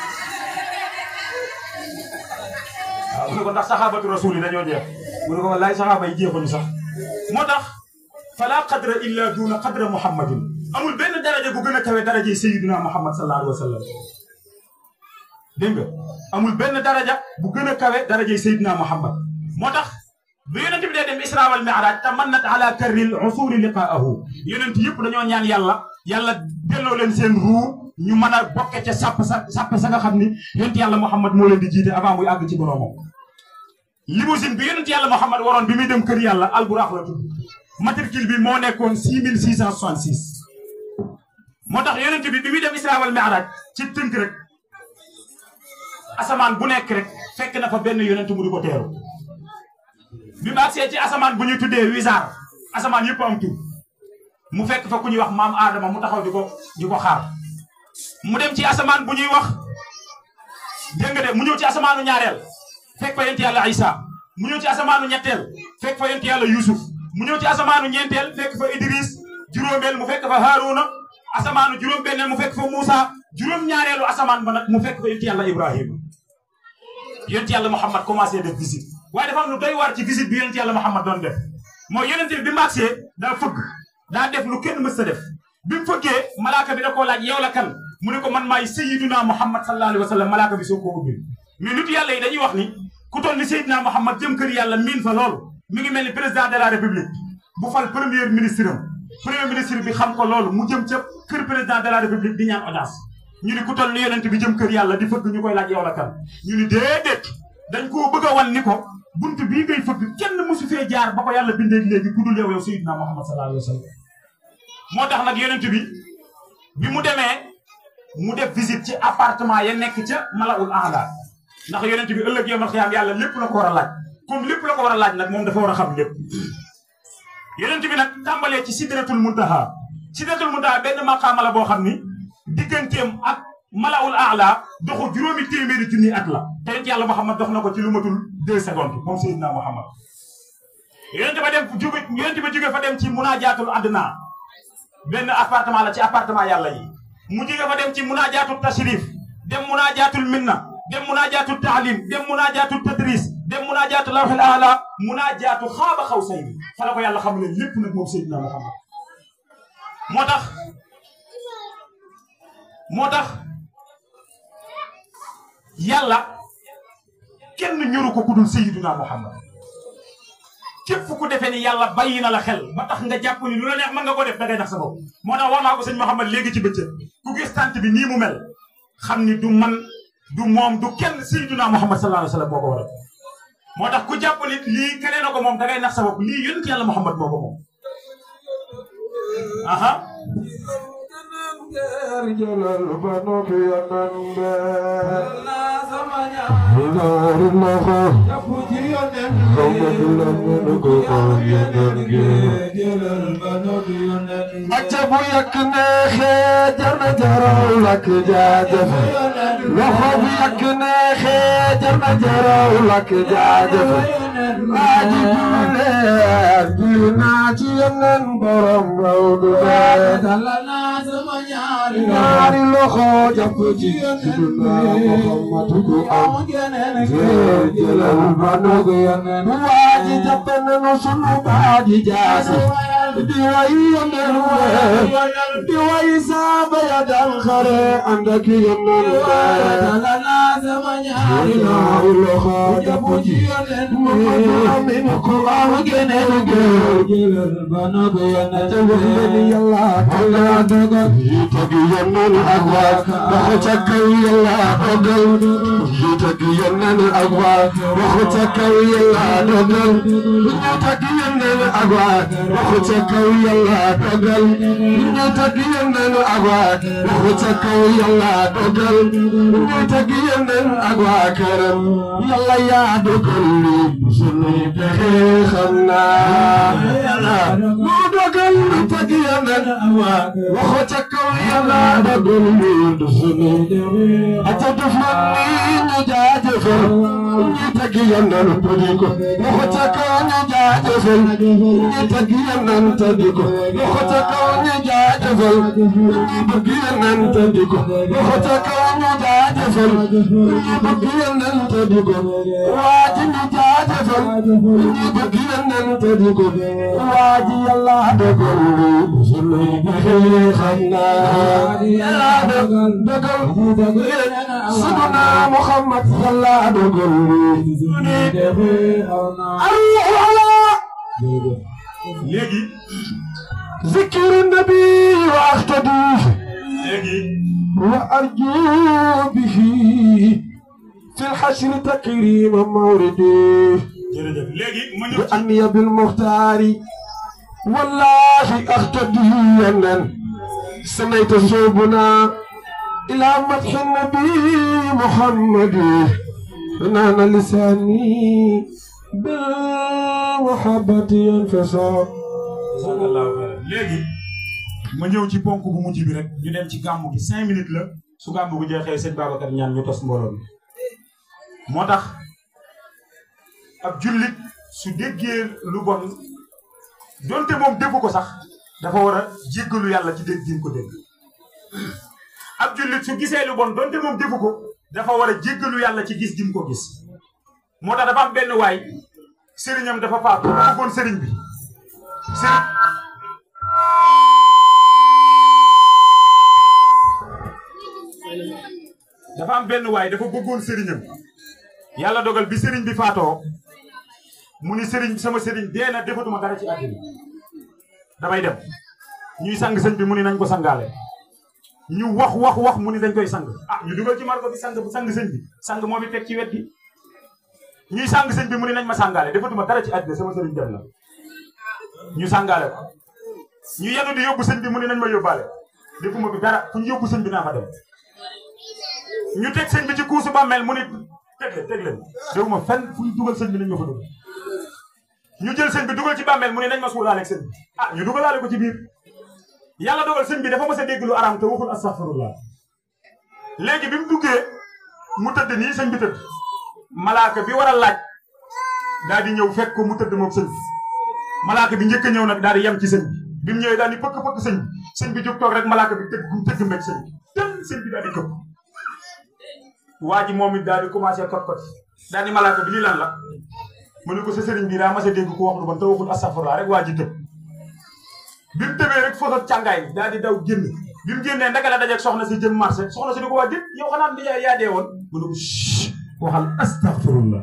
waaw mu ne ko ndax saxaabatu rasul yi dañoo jeex mu ne ko wallaay saxaaba yi jeexuñu sax moo tax fala qadra illa duna qadra muhammadin amul benn daraja bu gën a kawe daraja sayyidina muhammad sallallahu alayhi wa sallam dégg nga amul benn daraja bu gën a kawe daraja sayyidina muhammad moo tax bu yonent bi dee dem isra wal mi'raj tamannat ala karril usuri liqaahu yonent yëpp dañoo ñaan yàlla yàlla delloo leen seen ruu ñu mën a bokke ca sàpp sa sàpp sa nga xam ni yonent yàlla muhammad moo leen di jiite avant muy àgg ci boroomam limousine bi yonent yàlla muhammad waroon bi muy dem kër yàlla alburaax la tudd matricule bi moo nekkoon 6666 moo tax yonent bi bi muy dem isra wal mi'raj ci tënk rek asamaan bu nekk rek fekk na fa benn yonent mu di ko teeru bi mu agsee ci asamaan bu ñuy tuddee wisaar asamaan yëpp am tur mu fekk fa ku ñuy wax maam Adama mu taxaw di ko di ko xaar mu dem ci asamaan bu ñuy wax dégg nga de mu ñëw ci asamaanu ñaareel fekk fa yonent yàlla Isa mu ñëw ci asamaanu ñetteel fekk fa yonent yàlla Yusuf mu ñëw ci asamaanu ñeenteel fekk fa Idris juróomeel mu fekk fa Haruna asamaanu juróom-benneel mu fekk fa Moussa juróom-ñaareelu asamaan ba nag mu fekk fa yonent yàlla Ibrahima yonent yàlla Muhammad commencé def visite waaye dafa am lu doy waar ci visite bi yonent yàlla Muhammad doon def mooy yonent bi bi mu agsee daa fëgg daa def lu kenn mës ta def bi mu fëggee malaaka bi da koo laaj yow la kan mu ne ko man maay sayyiduna Muhammad sallallahu alayhi wa sallam malaaka bi soo ko ubbil mais nit yàlla yi dañuy wax ni ku toll ni sayyiduna Muhammad jëm kër yàlla miin fa loolu mi ngi mel ni président de la république bu fal premier ministre am premier ministre bi xam ko loolu mu jëm ca kër président de la république di ñaan audience ñu ni ku toll ni yonent bi jëm kër yàlla di fëgg ñu koy laaj yow la kan ñu ni déedéet dañ koo bëgg a wan ni ko buntu bii ngay fëgg kenn mosu fee jaar ba ko yàlla bindee léegi ku dul yow yow sayyidina Muhammad sallallahu alayhi wa sallam moo tax nag yonent bi bi mu demee mu def visite ci appartement ya nekk ca Malaul Aala ndax yonent bi ëllëg yawmal xiyaam yàlla lépp la ko war a laaj comme lépp la ko war a laaj nag moom dafa war a xam lépp yonent bi nag tàmbalee ci sidratul muntaha sidratul muntaha benn maqaama la boo xam ni digganteem ak Malaul Aala doxu juróomi téeméeri junni at la te yonent yàlla Muhammad dox na ko ci lu matul deux secondes moom Seydina Muhammad yonent ba dem jóge yonent ba jóge fa dem ci munajaatul adna benn appartement la ci appartement yàlla yi mu jóge fa dem ci munajaatul tashrif dem munajaatul minna dem munajaatul taalim dem munajaatul tadris dem munajaatul lawhil aala munajaatu xaaba xaw say bi fa la ko yàlla xam ne lépp nag moom Seydina Muhammad moo tax moo tax yàlla kenn ñoru ko ku dul Seydina Muhammad képp ku defee ni yàlla bàyyi na la xel ba tax nga jàpp ni lu la neex mën nga ko def dangay nax sa bopp moo tax wax naa ko sëñ Mouhamed léegi ci bëccëg ku gis tànt bi nii mu mel xam ni du man du moom du kenn sayyiduna Muhammad sallallahu alayhi wa sallam moo ko waral moo tax ku jàpp nit lii keneen na ko moom da ngay nax sa bopp lii yonent yàlla Muhammad moo ko moom aha acca bu yàq neexee jar na jaraw lakk jaajëf loxo bu yàq neexee jar na jaraw lakk jaajëf aji julee julli naa ci yeneen borom raw du dee ñaari loxo jàpp ci siduna Muhammadu ko am jëlal ba nugu yeneen waaji jàpp nañu sunu baaji jaasi di way yeneen di way saaba ya dal xare ànd ak yeneen ñaari loxo jàpp ci Muhammadu amin ko am geneen gër jëlal ba nugu yeneen yàlla Allah dogal tag yeneen ak waa waxu ca kaw yàlla dogal ñu tag yeneen ak waa waxu ca kaw yàlla dogal ñu tag yeneen ak waa waxu ca kaw yàlla dogal ñu tag yeneen ak waa waxu ca kaw yàlla dogal ñu tag yeneen ak waa këram yàlla yaa dogal li sunu pexe xam naa mu dogal ñu tag yeneen ak waa waxu ca kaw yàlla dogal li sunu ata def na ni ñu jaajëfal ñu tag yeneen tuddi ko waxu ca kaw ñu jaajëfal ñu tag yeneen tuddi ko waxu ca kaw ñu jaajëfal ñu bëgg yeneen tuddi ko waxu ca kaw ñu jaajëfal ñu bëgg yeneen tuddi ko waa ji ñu jaajëfal ñu bëgg yeneen tuddi ko waa ji yàlla dogal li sunu pexe xam naa yàlla dogal dogal siduna Muhammad yàlla dogal li sunu pexe xam naa léegi ذكر النبي واقتدي léegi وأرجو به في الحشر تكريم موردي jërëjف léegi ma ñëw ci بأني بالمختار والله أقتدي أن سميت صوبنا إلى مدح النبي محمد نان لساني بالمحبة ينفصل Jazakallahu khairan. léegi ma ñëw ci ponk bu mujj bi rek ñu dem ci gàmmu gi cinq minutes la su gàmmu gi jeexee sëñ Babacar ñaan ñu tos mbooloo mi moo tax ab jullit su déggee lu bon donte moom déggu ko sax dafa war a jéggalu yàlla ci dégg gi ko dégg ab jullit su gisee lu bon donte moom déggu ko dafa war a jéggalu yàlla ci gis gi ko gis moo tax dafa am benn waay sëriñam dafa faatu dafa bëggoon sëriñ bi sëriñ dafa am benn waay dafa bëggoon sëriñam yàlla dogal bi sëriñ bi faatoo mu ni sëriñ sama sëriñ dee na defatuma dara ci àddina damay dem ñuy sang sëñ bi mu ni nañ ko sangaale ñu wax wax wax mu ni dañ koy sang ah ñu dugal ci marko bi sang sang sëñ bi sang moo bi teg ci wet gi ñuy sang sëñ bi mu ni nañ ma sangaale defatuma dara ci àddina sama sëriñ dem na ñu sangaale ko ñu yenu di yóbbu sëñ bi mu ni nañ ma yóbbaale defuma bi dara fu ñu yóbbu sëñ bi naa fa dem ñu teg sëñ bi ci kuusu bàmmeel mu ni teg leen teg leen déwuma fenn fu ñu dugal sëñ bi nañ ma fa dugal ñu jël sëñ bi dugal ci bàmmeel mu ne nañ ma suulaale ak sëñ bi ah ñu dugalaale ko ci biir yàlla dogal sëñ bi dafa mës a dégg lu araam te waxul astaghfirullah léegi bi mu duggee mu tëdd nii sëñ bi tëdd malaaka bi war a laaj daal di ñëw fekk ko mu tëdd moom sëñ bi malaaka bi njëkk a ñëw nag daal di yem ci sëñ bi bi mu ñëwee daal di pëkk pëkk sëñ bi sëñ bi jóg toog rek malaaka bi tëgg tëgg meg sëñ bi tën sëñ bi daal di këpp waa ji moom it daal di commencé kot kot daal di malaaka bi lii lan la mu ne ko sa sëriñ bi daa mas a dégg ko wax lu bon te waxul astaghfirullah rek waa ji tëb bi mu tëbee rek foofu càngaay daal di daw génn bi mu génnee ndaka la dajeeg soxna si jëm marché soxna si di ko waa dét yow xanaa di yaa dee woon mu ne ko shh waxal astaghfirullah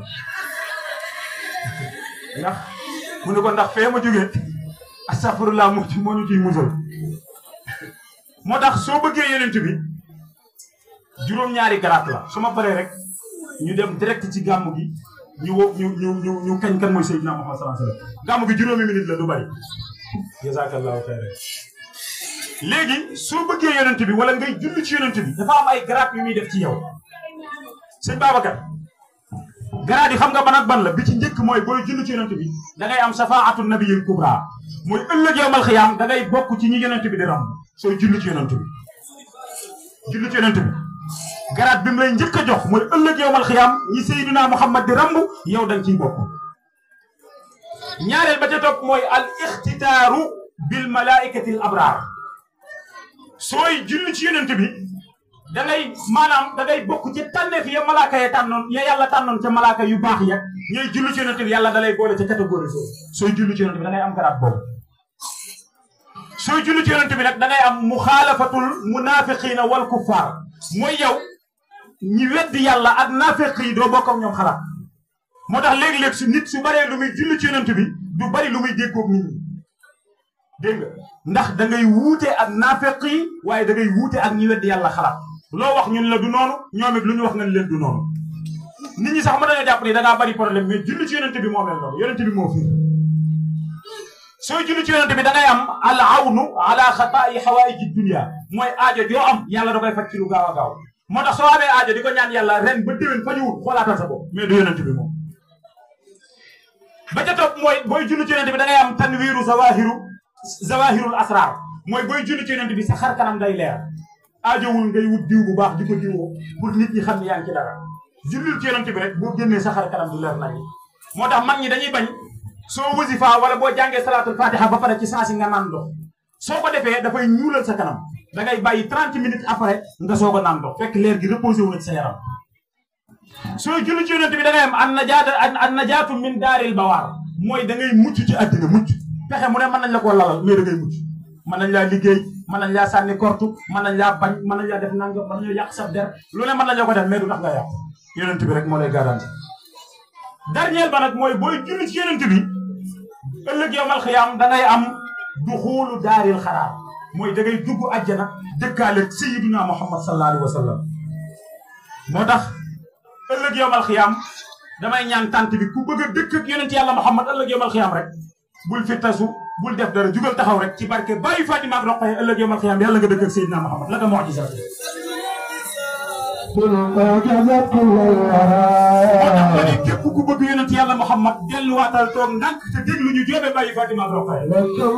ndax mu ne ko ndax fee ma jógee astaghfirullah moo ci moo ñu ciy musal moo tax soo bëggee yonent bi juróom-ñaari garaat la su ma paree rek ñu dem direct ci gàmm gi ñu wo ñu ñu ñu ñu kañ kan mooy Seydina Muhammad sallallahu alayhi wasallam gàmm gi juróomi minute la du bari jazakallahu xayran léegi soo bëggee yonent bi wala ngay julli ci yonent bi dafa am ay garaat yu muy def ci yow sëñ Babacar garaat yi xam nga ban ak ban la bi ci njëkk mooy booy julli ci yonent bi da ngay am safaatu nabiyil kubra mooy ëllëg yowmal xiyaam da ngay bokk ci ñi yonent bi di ram sooy julli ci yonent bi julli ci yonent bi garaat bi mu lay njëkk a jox mooy ëllëg yowmal xiyaam ñi Seydina Muhammad di ramb yow da nga ciy bokk ñaareel ba ca topp mooy al ixtitaaru bil malaikati al abraar sooy julli ci yonent bi da ngay maanaam da ngay bokk ci tànneef ya malaaka ya tànnoon ya yàlla tànnoon ca malaaka yu baax ya ñooy julli ci yonent bi yàlla da lay boole ca catégorie soo sooy julli ci yonent bi da ngay am garaat boobu sooy julli ci yonent bi nag da ngay am muxaalafatul munafiqina wal kuffar mooy yow ñi weddi yàlla ak naafeq yi doo bokk ak ñoom xalaat moo tax léeg-léeg su nit su baree lu muy julli ci yonent bi du bari lu muy déggoog nit ñi dégg nga ndax da ngay wuute ak naafeq yi waaye da ngay wuute ak ñi weddi yàlla xalaat loo wax ñun la du noonu ñoom it lu ñu wax nga leen du noonu nit ñi sax mën nañoo jàpp ni da ngaa bari problème mais julli ci yonent bi moo mel noonu yonent bi moo fi sooy julli ci yonent bi da ngay am al awnu ala xataayi xawaaiji dunia mooy aajo joo am yàlla da koy faj ci lu gaaw a gaaw moo tax soo amee aajo di ko ñaan yàlla ren ba déwén fa ñëwul xoolaatal sa bopp mais du yonent bi moom ba ca topp mooy booy julli ci yonent bi da ngay am tanwiiru zawahiru zawahirul asrar mooy booy julli ci yonent bi sa xar kanam day leer aajowul ngay wut diw bu baax di ko diwoo pour nit ñi xam ne yaa ngi ci dara jullil ci yonent bi rek boo génnee sa xar kanam du leer nañ moo tax mag ñi dañuy bañ soo wasifa wala boo jàngee salaatul fatiha ba pare ci saa si nga naan ndox soo ko defee dafay ñuulal sa kanam da ngay bàyyi 30 minutes après nga soog a naan ndox fekk leer gi reposé wu na ci sa yaram soo julli ci yonent bi da ngay am an najaata an najaatu min daaril bawaar mooy da ngay mucc ci àddina mucc pexe mu ne mën nañ la koo lalal mais da ngay mucc mën nañ laa liggéey mën nañ laa sànni kortu mën nañ laa bañ mën nañ laa def nangam mën nañoo yàq sa der lu ne mën nañ la ko def mais du tax nga yàq yonent bi rek moo lay garanti dernier ba nag mooy booy julli ci yonent bi ëllëg yowmal xiyaam da ngay am duxuulu daaril xaraar mooy da ngay dugg àjjana dëkkaale sayyiduna muhammad sallallahu alayhi wa sallam moo tax ëllëg yowmal xiyaam damay ñaan tànt bi ku bëgg a dëkk ak yonent yàlla muhammad ëllëg yowmal xiyaam rek bul fi tasu bul def dara jugal taxaw rek ci barke bàyyi Fatima ak Roqaya ëllëg yowmal xiyaam yàlla nga dëkk ak sayyidina muhammad la ko mu'jiza moo tax ma ne képp ku bëgg yonent yàlla muhammad delluwaatal toog ndànk te déglu ñu joobe bàyyi Fatima ak Roqaya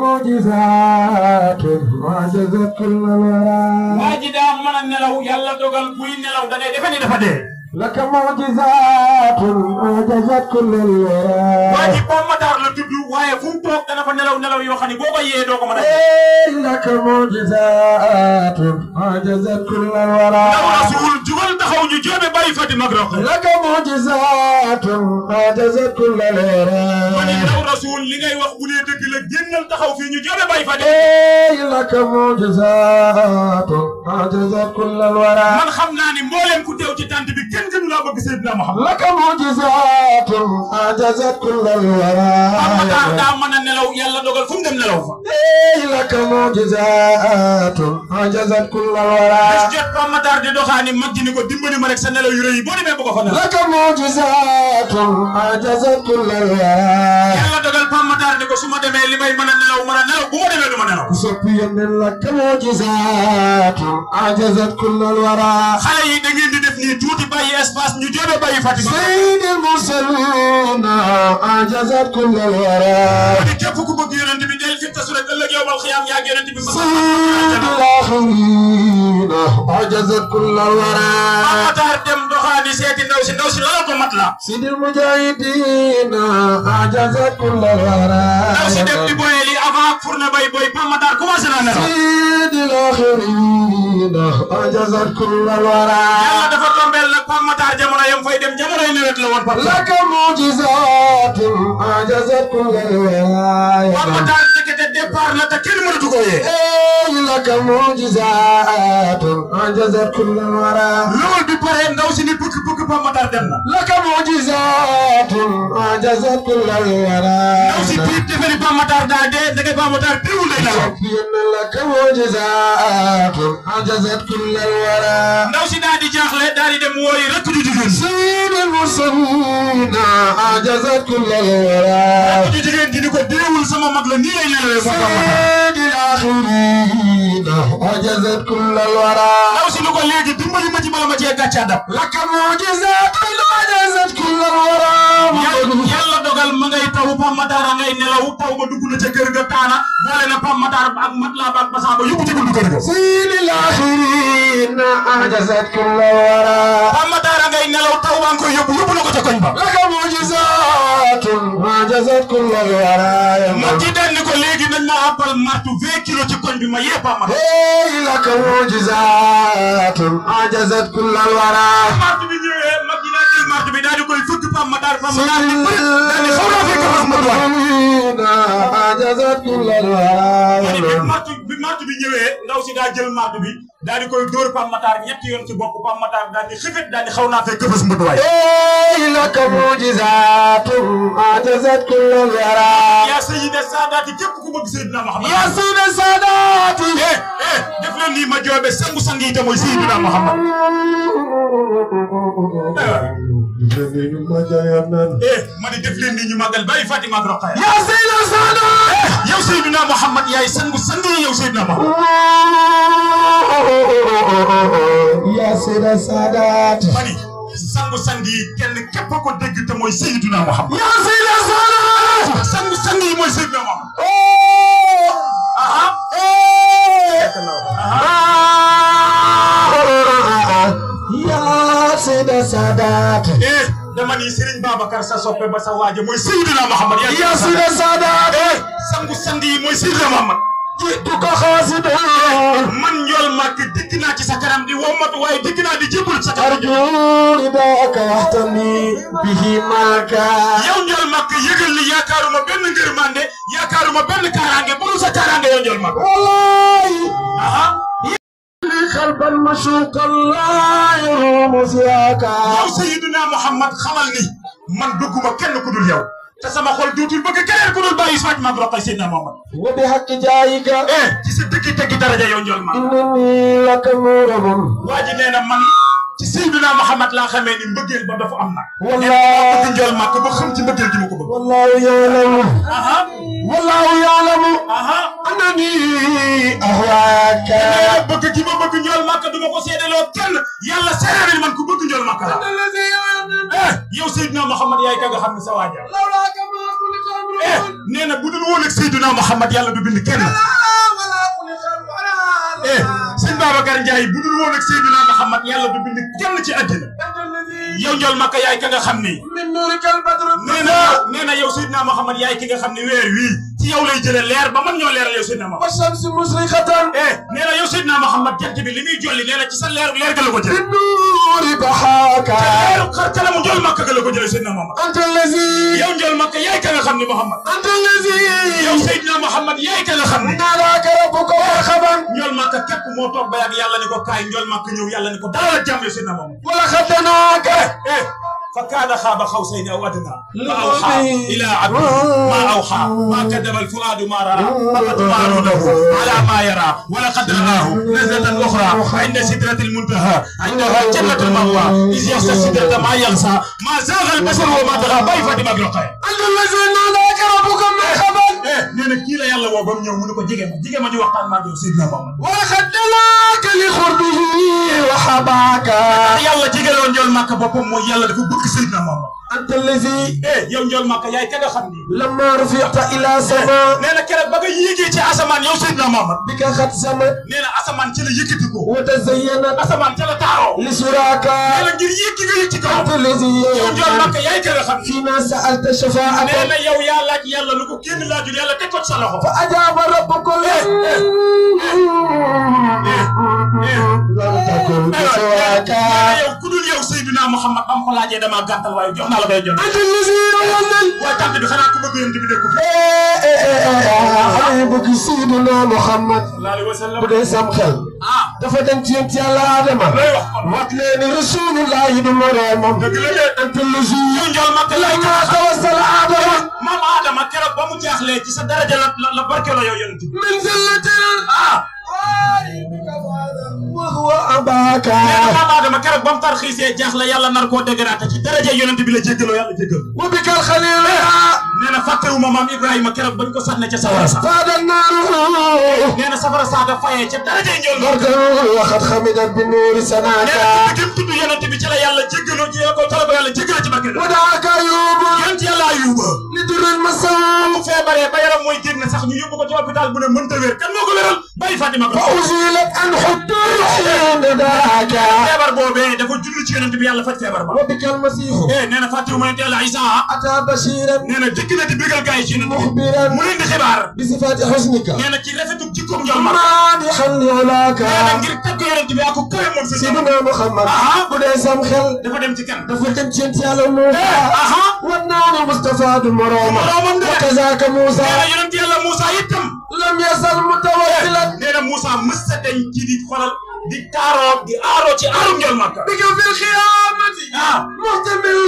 waa ji daa mën a nelaw yàlla dogal buy nelaw da ngay defe ni dafa dee لك معجزات أعجزت كل الورى waa ji Pape Matar la tudd waaye fu mu toog dana fa nelaw nelaw yoo xam ne boo ko yee doo ko mën a لك معجزات أعجزت كل الورى ndaw rasul jugal taxaw ñu joobe bàyyi Fatima ak Roqaya لك معجزات أعجزت كل ma ne الورى ndaw rasul li ngay wax bu dee dëgg la génnal taxaw fii ñu joobe bàyyi Fatima لك معجزات أعجزت كل الورى man xam naa ni mbooleem ku teew ci tànt bi kenn gënu laa bëgg Seydina Muhammad لك معجزات أعجزت كل الورى Pape Matar daa mën a nelaw yàlla dogal fu mu dem nelaw fa لك معجزات أعجزت كل bis الورى jot Pape Matar di doxaani mag ji ni ko dimbali ma rek sa nelaw yu rëy yi boo demee bu ko fa nelaw لك معجزات أعجزت كل الورى yàlla dogal Pape Matar ni ko su ma demee li may mën a nelaw mën a nelaw bu ma demee du ma nelaw صفيا لك معجزات أعجزت كل الورى xale yi da ngeen di def nii tuuti bàyyi espace ñu joobe bàyyi Fatima سيد المرسلين أعجزت كل الورى ni képp ku bëgg yonent bi del fi tasu rek ëllëg yowmal xiyaam yaa ngi yonent bi ma سيد الآخرين أعجزت كل Pape الورى Matar dem doxaani seeti ndaw si ndaw si loola ko mat la سيد المجاهدين أعجزت كل الورى ndaw si dem di boye li avant pour na bay boy Pape Matar commencé naa nelaw سيد الآخرين أعجزت كل الورى yàlla dafa tombeel nag Pape Matar jamono yam fay dem jamono yi nawet la woon Pape Matar لك معجزات أعجزت كل الورى Pape Matar ndekete départ départ na te kenn mënatu ko yee لك معجزات أعجزت كل الورى lool bi pare ndaw si ni bëgg bëgg Pape Matar dem na لك معجزات أعجزت كل الورى ndaw si tiit defe ni Pape Matar daa dee ndeke Pape Matar teewul day nelaw إن لك معجزات أعجزت كل الورى ndaw si daal di jaaxle daal di dem wooyi rek ju jigéen سيد المرسلين أعجزت كل الورى ju jigéen ji ni ko deewul sama mag la nii lay nelawee moom Pape Matar سيد الآخرين أعجزت كل الورى ndaw si ni ko léegi dimbali ma ci bala ma cee gàcce dab لك معجزات أعجزت كل الورى yàlla dogal ma ngay taw Pape Matar a ngay nelaw taw ba dugg na ca kër ga taana boole na Pape Matar ak mat laa ba ak basan ba yóbbu ci buntu kër ga سيد الآخرين أعجزت كل الورى Pape Matar a ngay nelaw taw baa ngi koy yóbbu yóbbu na ko ca koñ ba لك معجزات أعجزت كل الورى ma ci den ni ko léegi nañ ma àppal martu 20 kilos ci koñ bi ma yee Pape Matar هي لك معجزات أعجزت كل الورى martu bi ñëwee mag ñi daa jël martu bi daal di koy fëgg Pape Matar Pape Matar ni bëri daal di xaw naa fekk Pape Matar أعجزت كل ma ni bi الورى martu bi martu bi ñëwee ndaw si daa jël martu bi daal di koy dóor Pape Matar ñetti yoon ci bopp Pape Matar daal di xëfet daal di xaw naa fekk bës mbët waay هي لك معجزات أعجزت كل الورى yaa sayyida saadaati képp ku bëgg Seydina Muhammad يا سيد السادات eh eh def leen nii ma joobe sangu sang yi te mooy Seydina Muhammad eh ma ni def leen nii ñu màggal bàyyi Fatima ak Roqaya يا سيد السادات yow Seydina Muhammad yaay sangu sang yi yow Seydina Muhammad يا سيد السادات ma ni sangu sang yi kenn képp ko dégg te mooy Seydina Muhammad يا سيد السادات sangu sang yi mooy Seydina Muhammad aha يا سيد السادات eh dama ni Serigne Babacar sa soppe ba sa waaje mooy Seydina Muhammad yaa يا سيد السادات eh sangu sang yi mooy Seydina Muhammad جئتك خاسدا man njool màkk dikk naa ci sa kanam di wommatu waaye dikk naa di jébbalu sa kanam أرجو رداك واهتمي به معك yow njool màkk yëgal ni yaakaaruma benn ngërmande yaakaaruma benn kaaraange bu dul sa kaaraange yow njool màkk والله aha قلبا مشوقا لا يروم سواك yow Seydina Muhammad xamal ni man bëgguma kenn ku dul yow te sama xol duutul bëgg keneen ku dul bàyyi Fatima ak Roqay Seydina Muhammad وبحق جايك eh ci sa dëggi dëggi daraja yow njool màkk إنني لك مورب waa ji nee na man ci Seydina Muhammad laa xamee ni mbëggeel ba dafa am nag والله bëgg njool màkk ba xam ci mbëggeel gi ma ko bëgg والله يعلم aha والله يعلم aha أنني أهواك nee bëgg gi ma bëgg njool màkk du ma ko seedeloo kenn yàlla seereel man ku bëgg njool màkk la الذي يعلم eh yow Seydina Muhammad yaay ka nga xam ne sa waaja لولاك ما خلق eh امرؤ nee na bu dul woon ak Seydina Muhammad yàlla du bind kenn ولا خلق ولا eh sëñ Babacar Ndiaye bu dul woon ak Seydina Muhammad yàlla du bind kenn ci àddina أنت الذي yow njool màkk yaay ka nga xam ni من نورك البدر nee na nee na yow Seydina Muhammad yaay ki nga xam ne weer wii ci yow lay jëlee leer ba man ñoo leeral yow Seydina Muhammad والشمس مشرقة eh nee na yow Seydina Muhammad jant bi li muy jolli nee na ci sa leer leer ga la ko jëlee بالنور ضحاك leeru xar kalamu njool màkk ga la ko jëlee Seydina Muhammad أنت الذي yow njool màkk yaay ka nga xam ne Muhammad أنت الذي yow Seydina Muhammad yaay ka nga xam ne ناداك ربك مرحبا njool màkk képp moo toog ba yàgg yàlla ni ko kaay njool màkk ñëw yàlla ni ko dalal ak jàmm yow Seydina Muhammad ولقد دناك eh fa kaana xaaba xawsayni aw adnaa fa awxaa ilaa abdihi maa awxaa maa kadaba alfuaadu maa raraa faqad maaruunahu alaa maa yaraa wa laqad ra'aahu nazlatan uxraa inda sidratil muntahaa indahaa jannatul ma'waa iz yaxsha sidrata maa yaxsaa maa zaaga albasaru wa maa tagaa bàyyi Fatima ak Roqaya أنت الذي ناداك ربك مرحبا eh nee na kii la yàlla woo ba mu ñëw mu ne ko jege ma jege ma ñu waxtaan maa ngi yow Seydina Muhammad ولقد دناك لقربه وحباك yàlla jegeloon njool màkk boppam mooy yàlla dafa bëgg Seydina Muhammad أنت الذي eh yow njool màkk yaay ka nga xam ni لما رفعت إلى سماء nee na keroog ba nga yéegee ci asamaan yow Seydina Muhammad بك قد سمت nee na asamaan ci la yëkkati ko وتزينت asamaan ca la taaroo لسراك nee na ngir yëkki nga yëg ci kaw أنت الذي yow njool màkk yaay ka nga xam ni فيما سألت شفاعة nee na yow yaa laaj yàlla lu ko kenn laajul yàlla teg ko ci sa loxo فأجاب ربك لم تكن بسواك nee na yow ku dul yow Seydina Muhammad ba mu ko laajee damaa gàttal waaye jox naa la koy jox أنت الذي يولد waaye tànt bi xanaa ku bëgg yonent bi dëkk fi حبيبك سي Seydina Muhammad sallallahu alayhi wa sallam bu dee sam xel ah dafa dem ci yent yàlla Adama looy wax kon wat leen ni rasulullahi du moroomam dëgg la de anta lazi yow njool ma lay lama tawassal Adama maam Adama keroog ba mu jaaxlee ci sa daraja la la la barkeeloo yow yonent bi min zillatin ah wa huwa abaka nee na maam Adama keroog ba mu tarxiisee jaaxle yàlla nar koo dégaraate ci daraja yonent bi la jéggaloo yàlla jéggal wa bikal khalil nee na fàttewuma maam Ibrahima keroog bañ ko sànne ca sawara sa فاد النار nee na safara saaga fayee ca daraja njool ma بردا وقد خمدت بالنور nee na سناك tudd gëm tudd yonent bi ci la yàlla jéggaloo ci ko ca la ko yàlla jéggaloo ci barke ودعك أيوب yonent yàlla Ayuba لدر المسام mu feebaree ba yaram mooy génn sax ñu yóbbu ko ci hôpital bu ne mënta wér kan moo ko wéral bàyyi Fatima ko فأزيلت عن حدود حين دعاك feebar boobee dafa julli ci yonent bi yàlla faj feebar ba وبك المسيح eh nee na fàttewuma yonent yàlla Isa أتى بشيرا nee na dëgg na di bégal gars yi ci yonent bi مخبرا mu leen di xibaar بصفات حسنك nee na ci rafetu jikkoom njool ma مادحا لولاك nee na ngir tagg yonent bi ak ko kawe moom si سيدنا محمد ah بدأ سام خل dafa dem ci kan dafa dem ci yent yàlla Muusa aha والنار مصطفى مروما moroomam de وكذاك nee موسى na yonent yàlla Moussa itam لم يزل متوكلا nee na Moussa mës sa dañ ci di xolal di taaroo di aaroo ci aarum njool Makka بك في القيامة ah محتمل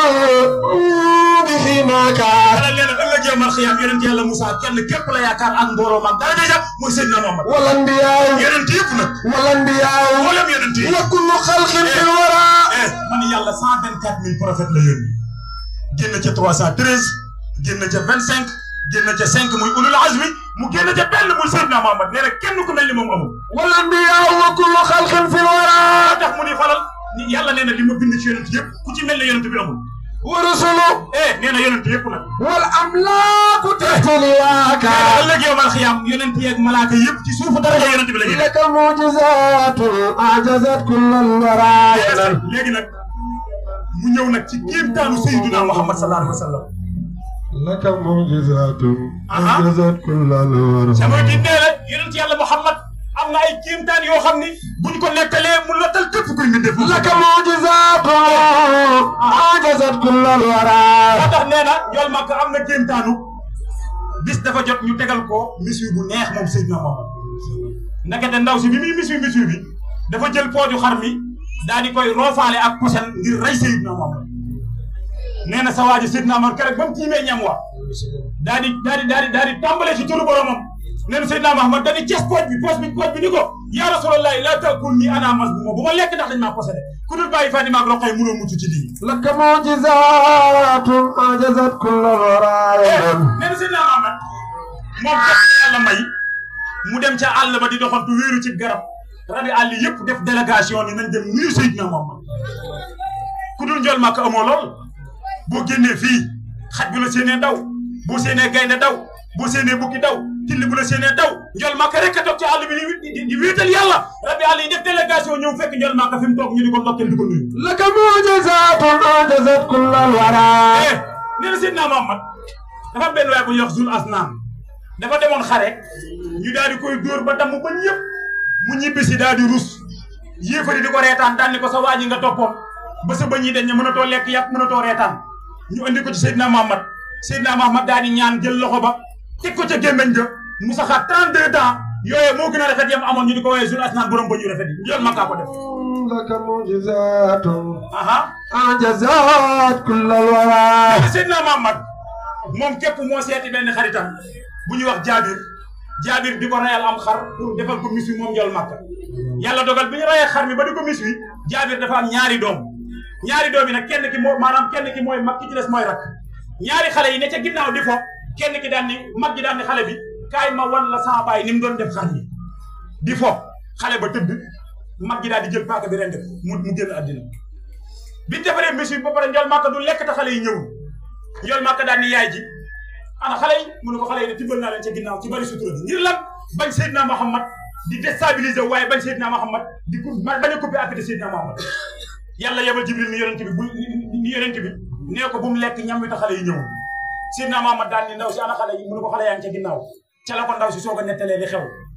بحماك yàlla nee na ëllëg yow mal xiyaam yonent yàlla Moussa kenn képp la yaakaar ak mbooloo mag dara ja mooy Seydina Muhammad والأنبياء yonent yëpp nag والأنبياء mboolem yonent yi وكل خلق في الورى eh man yàlla cent vingt quatre mille prophètes la yónni génn ca trois cent treize génn ca vingt cinq génn ca cinq muy ulul azmi mu génn ca benn muy Seydina Muhammad nee na kenn ku mel ni moom amul والأنبياء وكل خلق في الورى moo tax mu ni falal ni yàlla nee na li ma bind ci yonent yëpp ku ci mel ne yonent bi amul ورسله eh nee na yonent yëpp nag والأملاك تحت لواك nee na ëllëg yow mal xiyaam yonent yeeg malaaka yëpp ci suufu daraja yonent bi la ñuy لك معجزات أعجزت كل الورى léegi nag mu ñëw nag ci kéemtaanu Seydina Muhammad sallallahu alayhi wa sallam لك معجزات Aha. أعجزت كل الورى sama di nee la yonent yàlla Muhammad am na ay kéemtaan yoo xam ni buñ ko nettalee mu lottal képp kuy mbindeef لك معجزات أعجزت كل الورى moo tax nee na njool màkk am na kéemtaanu bis dafa jot ñu tegal ko mission bu neex moom Seydina Muhammad ndekete ndaw si bi muy mission mission bi dafa jël pooju xar mi daal di koy roofaale ak posen ngir rey Seydina Muhammad nee na sa waa ji Seydina Muhammad keroog ba mu tiimee ñam wa daal di daal di daal di daal di tàmbalee ci turu boromam nee na Seydina Muhammad daal di cees pooj bi poos bi pooj bi ni ko yaa Rasulallah la takul ni ana mas bu ma bu ma lekk ndax dañ maa posé ku dul bàyyi Fatima ak Roqay mënoo mucc ci lii لك معجزات أعجزت كل الورى nee na Seydina Muhammad moom kat yàlla may mu dem ca àll ba di doxantu wéeru ci garab rabi àll yëpp def délégation ni nañ dem nuyu Seydina Muhammad ku dul njool màkk amoo lool boo génnee fii xaj bu la séenee daw boo séenee gaynde daw boo séenee bukki daw tilli bu la séenee daw njool màkk rek a toog ci àll bi di di di wéetal yàlla rabi àll yi def délégation ñëw fekk njool màkk fi mu toog ñu di ko ndokkeel di ko nuyu. لك معجزات أعجزت كل الورى eh nee na Seydina Muhammad dafa am benn waay bu ñuy wax Zul Asnaan dafa demoon xare ñu daal di koy dóor ba damm ba ñëpp mu ñibbisi daal di rus yéefari di ko reetaan daan ni ko sa waa ji nga toppoon ba sa bëñ yi dañ ne mënatoo lekk yàpp mënatoo reetaan ñu andi ko ci Seydina Muhammad Seydina Muhammad daal di ñaan jël loxo ba teg ko ca gémmeñ ga mu saxaat 32 ans yooyu moo gën a rafet yam amoon ñu di ko woowee Zul Asnaan borom bëñ yu rafet yi yoon makkaa ko def لك معجزات aha أعجزت كل الورى Seydina Muhammad moom képp moo seeti benn xaritam bu ñuy wax jaabir jaabir di ko rayal am xar pour defal ko mis wi moom njool màkk yàlla dogal bi ñu rayee xar mi ba di ko mis wi jaabir dafa am ñaari doom ñaari doom yi nag kenn ki moo maanaam kenn ki mooy mag ki ci des mooy rak ñaari xale yi ne ca ginnaaw di fo kenn ki daan ni mag ji daan ni xale bi kaay ma wan la sama baay ni mu doon def xar mi di fo xale ba tëdd mag ji daal di jël paaka bi ren def mu mu génn àddina biñ defaree mis wi ba pare njool màkk du lekk te xale yi ñëwul njool màkk daan ni yaay ji ana xale yi mu ne ko xale yi ne tibbal naa leen ca ginnaaw ci bari sutura bi ngir lan bañ Seydina Muhammad di déstabiliser waaye bañ Seydina Muhammad di ku bañ a coupé appétit Seydina Muhammad yàlla yebal Jibril ni yonent bi bu ni yonent bi nee ko bu mu lekk ñam wi te xale yi ñëw Seydina Muhammad daan ni ndaw si ana xale yi mu ne ko xale yaa ngi ca ginnaaw ca la ko ndaw si soog a nettalee li xew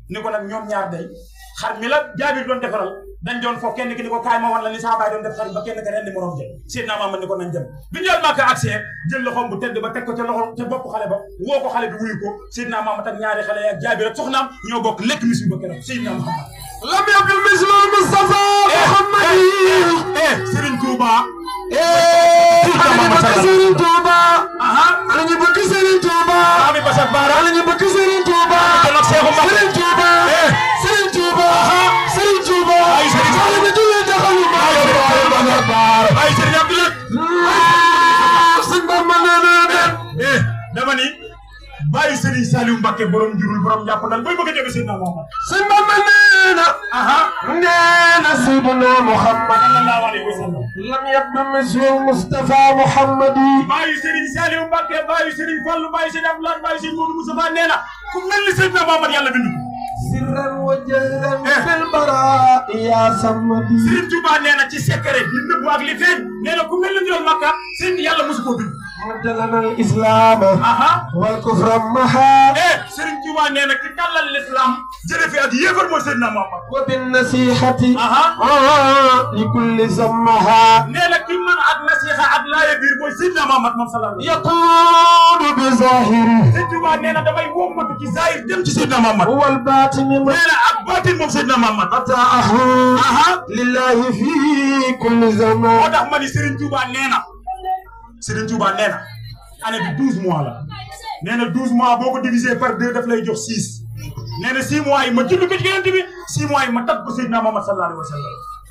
ni ko nag ñoom ñaar day xar mi la jaabir doon defaral dañ doon foofu kenn ki ni ko kaay ma wan la ni saa baay doon def xar ba kenn ka rendi morom jël Seydina Muhammad ni ko nañ dem bi njël Màkka accès jël loxoom bu tedd ba teg ko ca loxo ca bopp xale ba woo ko xale bi wuyu ko Seydina Muhammad ak ñaari xale ak jaabir ak soxnaam ñoo bokk lekk mis bi ba keroog Seydina Muhammad lam yakul mislu Mustafa Muhammad eh Serigne Touba ana ñu bëgg Serigne Touba ana ñu bëgg Serigne Touba Ami Basak Bara ana ñu bëgg Serigne Touba kon ak Seexu Mbàkke Serigne Touba Serigne Touba Serigne Touba Ay, Serigne ana ñu julli taxawu ma Basak Bara ay Serigne Abdoulaye sëñ Bamba nee na dem eh dama ni bàyyi Serigne Saliou Mbacke borom jurul borom jàppandal booy bëgg a jóge Seydina Muhammad sëñ Bamba nee na aha nee na Seydina Muhammad sallallahu alayhi wa sallam lam yabdu mislu Mustafa Muhammadi bàyyi Serigne Saliou Mbacke bàyyi Serigne Fallou bàyyi Serigne Abdoulaye bàyyi Serigne Modou Moustapha nee na ku mel ni Seydina Muhammad yàlla bindu ko sirran wa jahran fil bara ya samadi Serigne Touba nee na ci secret li nëbbu ak li feeñ nee na ku mel ni Njool Makka seen yàlla mosu koo bind madalana al islam aha wal kufra maha eh Serigne Touba nee na ki tàllal l'islam jële fi ak yéefar mooy Seydina Muhammad wa bin nasihati aha li kulli sammaha nee na ki mën ak nasiha ak laaya biir mooy Seydina Muhammad moom sallallahu alayhi wa yaqudu bi zahiri sallam Serigne Touba nee na damay wommatu ci zahir dem ci Seydina Muhammad wal batini ma nee na ak baatin moom Seydina Muhammad ataahu aha lillahi fi kulli zaman moo tax ma ni Serigne Touba nee na Serigne Touba nee na année bi douze mois la nee na douze mois boo ko divisé par deux daf lay jox six nee na six mois yi ma julli ko ci Yonent bi six mois yi ma tag ko Seydina Muhammad sallallahu alayhi wa sallam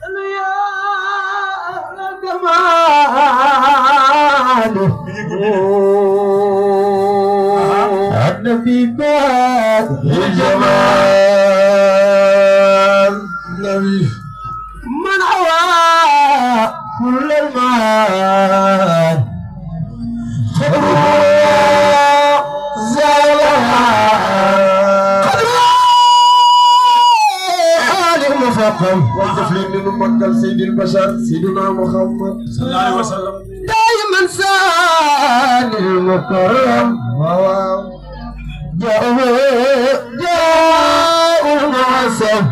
النبي بعد الجمال نبي من هوى كل المال والطفل من مكة سيد البشر سيدنا محمد sallallahu alayhi wa sallam دائما سال المكرم جاء جاء الناس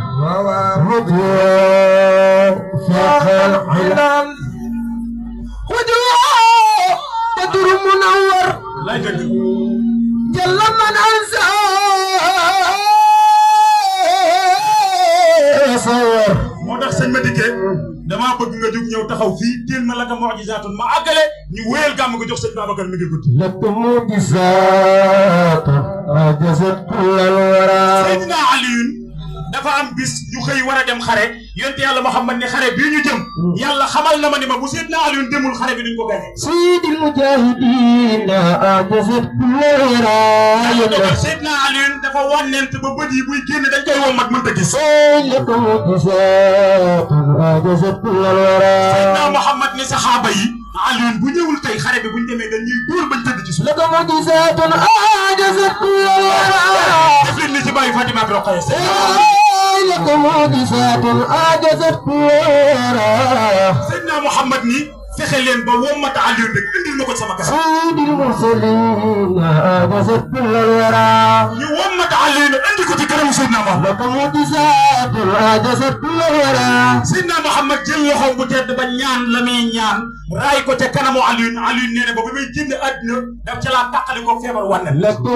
رضوا فاق العلم وجوه بدر منور lay dëgg جل من انسى صور moo tax sëñ ma dikkee damaa bëgg nga jóg ñëw taxaw fii téel ma la nga mu'jizaatun ma àggale ñu wéyal gàmm nga jox sëñ Babacar mi ngi guddi لكم معجزات عجزت كل الورى Seydina Aliyun dafa am bis ñu xëy war a dem xare yonte yàlla Muhammad ne xare bii ñu jëm yàlla xamal na ma ni ma bu Seydina Aliyun demul xare bi duñ ko gañe سيد المجاهدين عجزت كل yàlla dogal الورى Seydina Aliyun dafa wànnent ba bët yi buy génn dañ koy wommat mënta gis لكم معجزات عجزت كل الورى Seydina Muhammad ni saxaaba yi Aliyun bu ñëwul tey xare bi buñ demee dañuy dóor bañ tëdd ci suuf لكم معجزات عجزت كل الورى def leen ni ci bàyyi Fatima ak Roqaya لكم معجزات عجزت كل الورى Seydina Muhammad ni fexe leen ba wommat Aliyun rek indil ma ko sama kanam سيد المرسلين عجزت كل الورى ñu wommat Aliyun indi ko ci kanamu Seydina Muhammad لكم معجزات عجزت كل الورى Seydina Muhammad jël loxoom bu tedd ba ñaan la muy ñaan raay ko ca kanamu Alioune Alioune nee na ba bi may génn àddina daf ca laa tàqali ko feebar wànne. لكم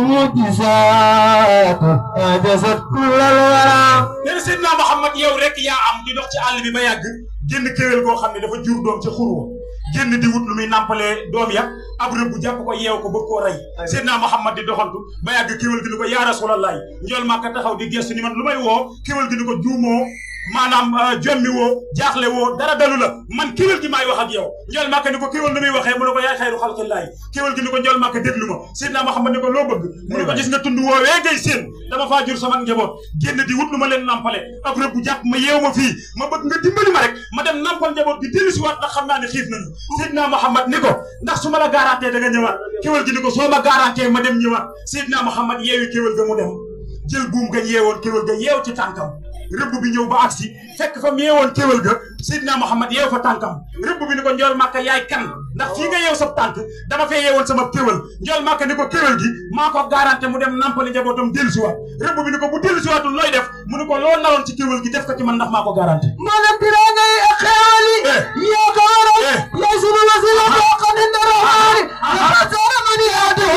معجزات عجزت كل الورى nee na Seydina Muhammad yow rek yaa am di dox ci àll bi ba yàgg génn kéwél goo xam ne dafa jur doom ca xurwa génn di wut lu muy nàmpalee doom ya ab rëbb bu jàpp ko yeew ko bëgg koo rey Seydina Muhammad di doxantu ba yàgg kéwél gi ni ko yaa Rasulallah njool Màkka taxaw di gestu ni man lu may woo kéwél gi ni ko juumoo maanaam jommi woo jaaxle woo dara dalu la man kéwél gi maay wax ak yow njool Màkka ni ko kéwél lu muy waxee mu ne ko yaay xayru xalqillaay kéwél gi ni ko njool Màkka déglu ma Seydina Muhammad ni ko loo bëgg mu ne ko gis nga tund woowee ngay seen dama faa jur sama njaboot génn di wut lu ma leen nampale ab rëbb bu jàpp ma yeew ma fii ma bëgg nga dimbali ma rek ma dem nampal njaboot gi dellu si waat ndax xam naa ne xiif nañu Seydina Muhammad ni ko ndax su ma la garanté da nga ñëwaat kéwél gi ni ko soo ma garanté ma dem ñëwaat Seydina Muhammad yeewi kéwél ga mu dem jël buum ga yeewoon kéwél ga yeew ci tànkam rëbb bi ñëw ba agsi fekk fa mu yeewoon kéwél ga Seydina Muhammad yeew fa tànkam rëbb bi ni ko njool Màkka yaay kan ndax fii nga yeew sa tànk dama fee yeewoon sama kéwal njool màkk ni ko kéwal gi maa ko garanté mu dem nampali njabootam dellu si waat rëbb bi ni ko bu dellu si waatul looy def mu ni ko loo naroon ci kéwal gi def ko ci man ndax maa ko garanté maanaam tiraanga yi ak xeewal yi yaa ko waral yaay sunu wasila boo xam ne dara xaari dafa sara man yaatu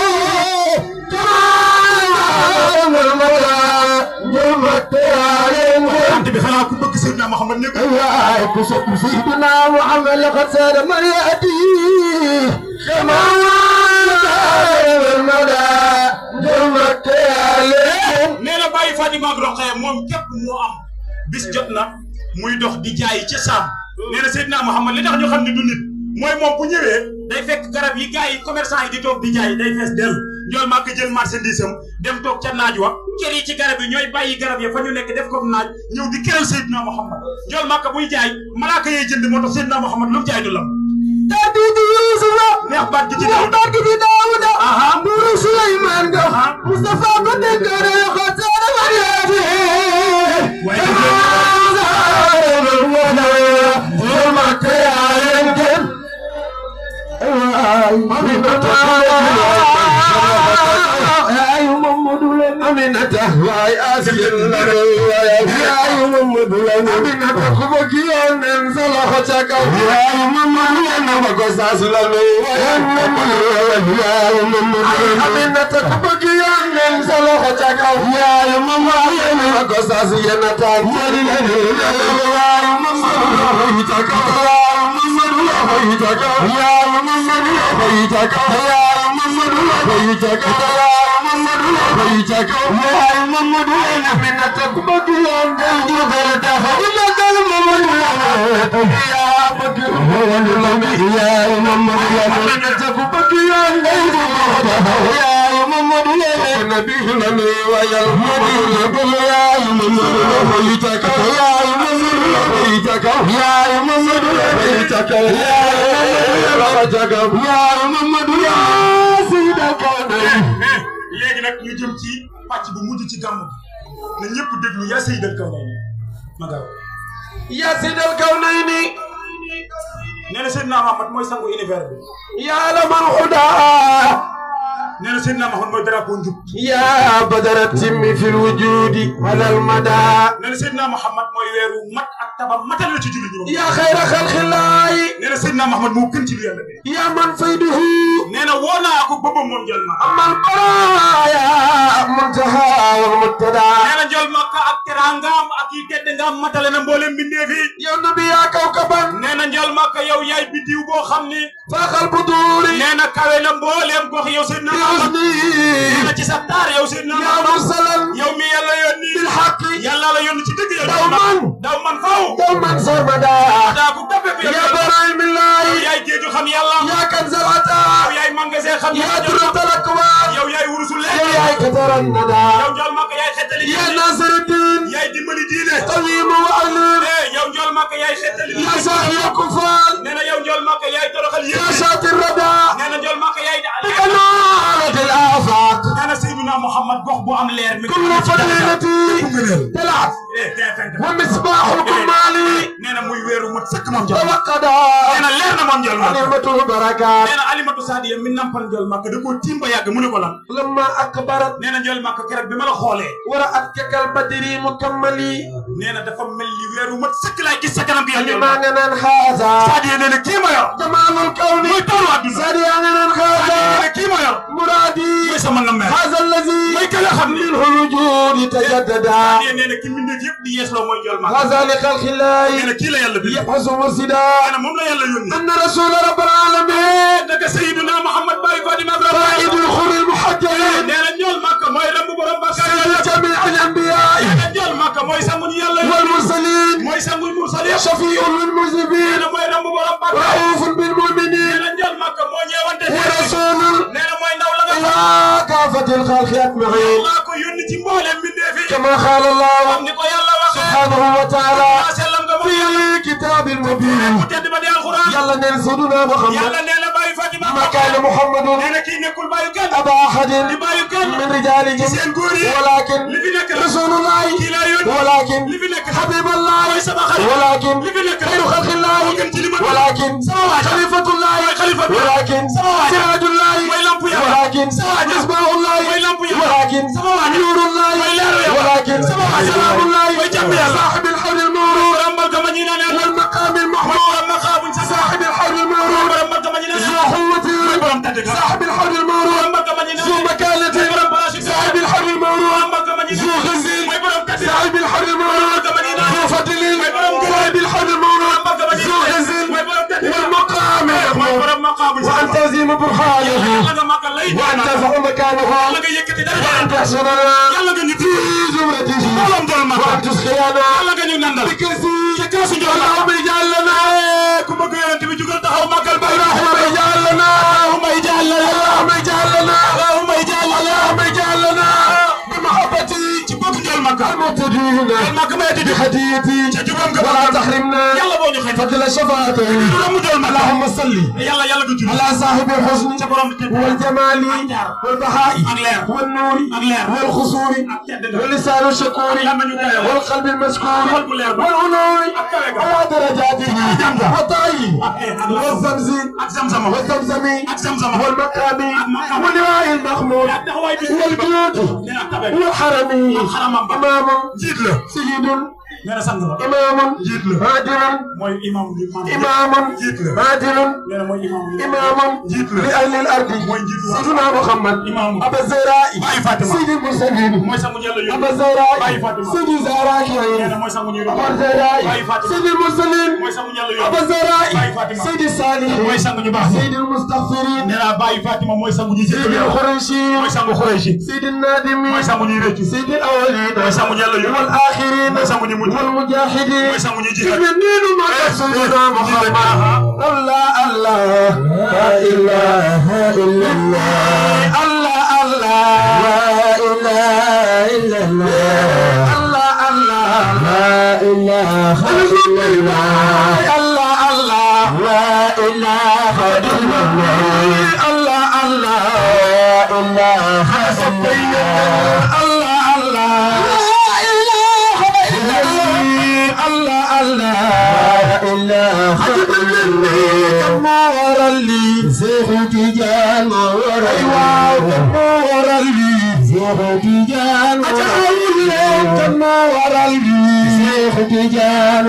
ante bi xanaa ku bëgg Seydina Muhammad nekk waay ku sopp Seydina Muhammad la xat sara man yaati kama nee na bàyyi Fatima ak Roqaya moom képp moo am bis jot na muy dox di jaay ca saam nee na Seydina Muhammad li tax ñu xam ne du nit mooy moom bu ñëwee day fekk garab yi gars yi commerçant yi di toog di jaay day fees dell njool maa ko jël marchandise am dem toog ca naaj wa kër yi ci garab yi ñooy bàyyi garab ya fa ñu nekk def ko naaj ñëw di keral Seydina Muhammad njool maa ko buy jaay malaaka yee jënd moo tax Seydina Muhammad lu mu jaay du lam Tadi di Yusufa neex baat gi ci neex Daawuda baat gi ci Daawuda Nuru Suleymaan nga Mustafa ko dénkare yo ko sara man yaati Aminata waay asil yaay Mamadu Lamin Aminata ku bëgg yoon nen sa loxo ca kaw yaay Mamadu Lamin ma ko saas la lu yaay Mamadu yaay Mamadu Aminata ku bëgg yoon nen sa loxo ca kaw yaay Mamadu Lamin ma ko saas yena ta mari la lu yaay Mamadu Lamin ca kaw yaay Mamadu Lamin ca kaw yaay Mamadu Lamin ca kaw yaay Mamadu Lamin ca kaw yaay Mamadu Lamin ca kaw yaay Mamadu Lamin Aminata ku bëgg yoon nen jugal taxaw ila dal Mamadu Lamin yaa bëgg Mamadu Lamin yaay Mamadu Lamin Aminata ku bëgg yoon nen jugal taxaw yaay Mamadu Lamin nabi Lamin wayal Mamadu Lamin yaay Mamadu Lamin ca kaw yaay Mamadu Lamin ca kaw yaay Mamadu Lamin ca kaw yaay Mamadu Lamin ca kaw yaay Mamadu yaa sida kawnay léegi nag ñu jëm ci pàcc bu mujj ci gàmm na ñëpp déglu yaa Seydal Kawnayni ma gaaw yaa sidal kawnayni nee na Seydina Muhammad mooy sangu univers bi yaa lamal huda nee na Seydina Muhammad mooy drapeau njub يا بدر التم في الوجود على المدى nee na Seydina Muhammad mooy weeru mat ak tabam matal la ci julli ñi يا خير خلق الله nee na Seydina Muhammad moo gën ci lu yàlla bi يا من فيده nee na woo naa ko bëbam moom jël ma أما البرايا منتهى والمبتدى nee na jël makka ak teraangaam ak yi tedd ngaam matale na mboolem mbindeef yi يا نبي يا كوكبا nee na njël makka yow yaay biddiw boo xam ni فاخ البدور nee na kawe na mbooleem gox yow Seydina Muhammad nee na بحسني ci sa taar yow Seydina يا Muhammad مرسلا yow mi yàlla yónni بالحق yàlla la yónni ci dëgg yow دوما daw man faaw دوما سرمدا daa ko dappe ko yow يا برايم الله yaay géeju xam yàlla يا كنز yow العطاء yaay magasin xam يا yàlla درة الأكوان yow yaay wurusu يا leer يا كتر الندى yow njool makka yaay xettali يا diine ناصر الدين yaay dimbali diine قويم وعليم eh yow njool makka yaay xettali يا diine ساحي الكفار nee na yow njool makka yaay toroxal يا yéen شاطر الردى nee na njool makka yaay بكنارة الآفاق nee na Seydina Muhammad gox bu am leer mi كل فضيلتي طلعت ومصباح الكمال nee na muy weeru mat sëkk moom njool توقدا nee na leer na moom njool makka نعمة البركات nee na alimatu saadiya mi nampal njool makka da koo tiim ba yàgg mu ne ko lan لما أكبرت nee na njool makka keroog bi ma la xoolee ورأت كالبدر مكملي nee na dafa mel ni weeru mat sëkk laay gis sa kanam gi yow njool لما makka ننن هذا saadiya nee na kii ma yor جمال الكون mooy toolu àdduna سادي ننن saadiya nee هذا na kii ma yor مرادي mooy sama nammeer هذا الذي mooy ka nga xam ni منه الوجود تجددا saadiya nee na ki mbindeef yëpp di yeesloo mooy njool makka هذا لخلق nee الله na kii la yàlla bind يحفظ مرسدا nee na moom la yàlla yónni أن رسول رب العالمين daga Seydina Muhammad Baye Fatima قائد الخر المحجلين nee na njool makka mooy rambu borom bakkaar سيد yàlla جميع الأنبياء nee na njool makka mooy sangu ñu yàlla yónni والمرسلين mooy sangu mursal yëpp شفيع nee للمذنبين na mooy rambu borom bakkaar رؤوف nee بالمؤمنين na njool makka moo ñeewante ورسول nee na mooy ndaw la nga إلى كافة الخلق أجمعين maa ko yónni ci mboolem mbindeef yi كما قال الله am ni ko yàlla waxee سبحانه وتعالى maa sellam nga في moom كتاب المبين mu tedd ba di alxuraan يلا ننسدنا محمد yàlla nee na Baye Fatima ما كان محمد nee na kii nekkul bàyyi kenn أبا أحد di bàyyi kenn من رجالهم seen góor yi ولكن li fi nekk رسول الله kii laa yónni ولكن li fi nekk حبيب الله mooy sama xarit ولكن li fi nekk خير خلق الله moo gën ci li ma ولكن sama waaj خليفة الله mooy xalifa xalifa bi ولكن sama waa سراج الله mooy lamp yàlla ولكن مصباح الله mooy lamp yàlla ولكن نور الله ولكن سلام الله صاحب الحول المورود rambal ka ma ñi naan yàlla والمقام mooy المحمود borom maqaabuñ sa صاحب الحول المورود rambal ka ma ñi naan ذو yàlla قوة borom tàdd ka صاحب الحول المورود rambal ka ma ñi naan ذو yàlla مكانة borom place صاحب الحول المورود rambal ka ma ñi ذو naan yàlla غزل mooy borom tàdd ka صاحب الحول المورود ذو فضل صاحب الحول المورود ذو غزل والمقام mooy المحمود borom maqaabuñ sa وأن تزيم برهانه yàlla nga màggal lay وأن ترفع مكانه yàlla nga yëkkati dara وأن تحشرنا yàlla nga ñu في زمرته mbooloom dool màggal وأن تسقينا yàlla nga ñu nandal بكرسي ca kaasu njool la اللهم اجعل لنا ku bëgg yonent bi jugal taxaw màggal bay اللهم اجعل لنا اللهم اجعل لنا اللهم اجعل لنا اللهم اجعل لنا اللهم اجعل لنا بمحبتي ci bëgg njool màggal المقتدين màgg may di بهديتي ca jubam nga ولا تحرمنا yàlla boo ñu xëy فضل شفاعته juróomu njool màggal اللهم صل yàlla yàlla nga julli على صاحب الحسن ca borom tedd والجمال والبهاء ak leer والنور ak leer والخصور ak tedd nga واللسان الشكور lamañu dayoo والقلب المشكور xol bu leer ba والعلوي ak kawe ga على درجاته وطائي ak والزمزم ak zamzama والزمزم ak zamzama والمقام مقام. واللواء المحمود ak taxawaay bi والجود nee na tabe والحرم xaramam ba إمام jiit la سيد nee na sang la إمام jiit la عادل mooy imam bi maam إمام jiit la عادل nee na mooy imam bi إمام jiit la لأهل الأرض mooy jiit wa سيدنا محمد imam أبا الزهراء bàyyi Fatima سيد المرسلين mooy sangu jëlla أبا yónni الزهراء bàyyi Fatima سيد الزهراء nee na mooy sangu ñuy أبا doon الزهراء bàyyi Fatima سيد المرسلين mooy sangu jëlla أبا yónni الزهراء bàyyi Fatima سيد الصالحين mooy sangu ñu baax سيد المستغفرين nee naa bàyyi Fatima mooy sangu ñi سيد jéggal yàlla الخريشين mooy sangu Xurayshi سيد النادمين mooy sangu ñuy rëccu سيد الأولين mooy sangu jëlla yónni والآخرين mooy sangu ñu mujj والمجاهدين mooy sangu ñuy jihaad يمنين ما سيدنا محمد الله الله لا إله إلا الله الله الله لا إله إلا الله الله الله لا إله إلا الله الله الله لا إله إلا الله الله الله لا إله إلا الله الله الله لا إله إلا الله الله الله لا إله إلا الله نور لي زهد جان نور نور لي زهد جان نور لي زهد جان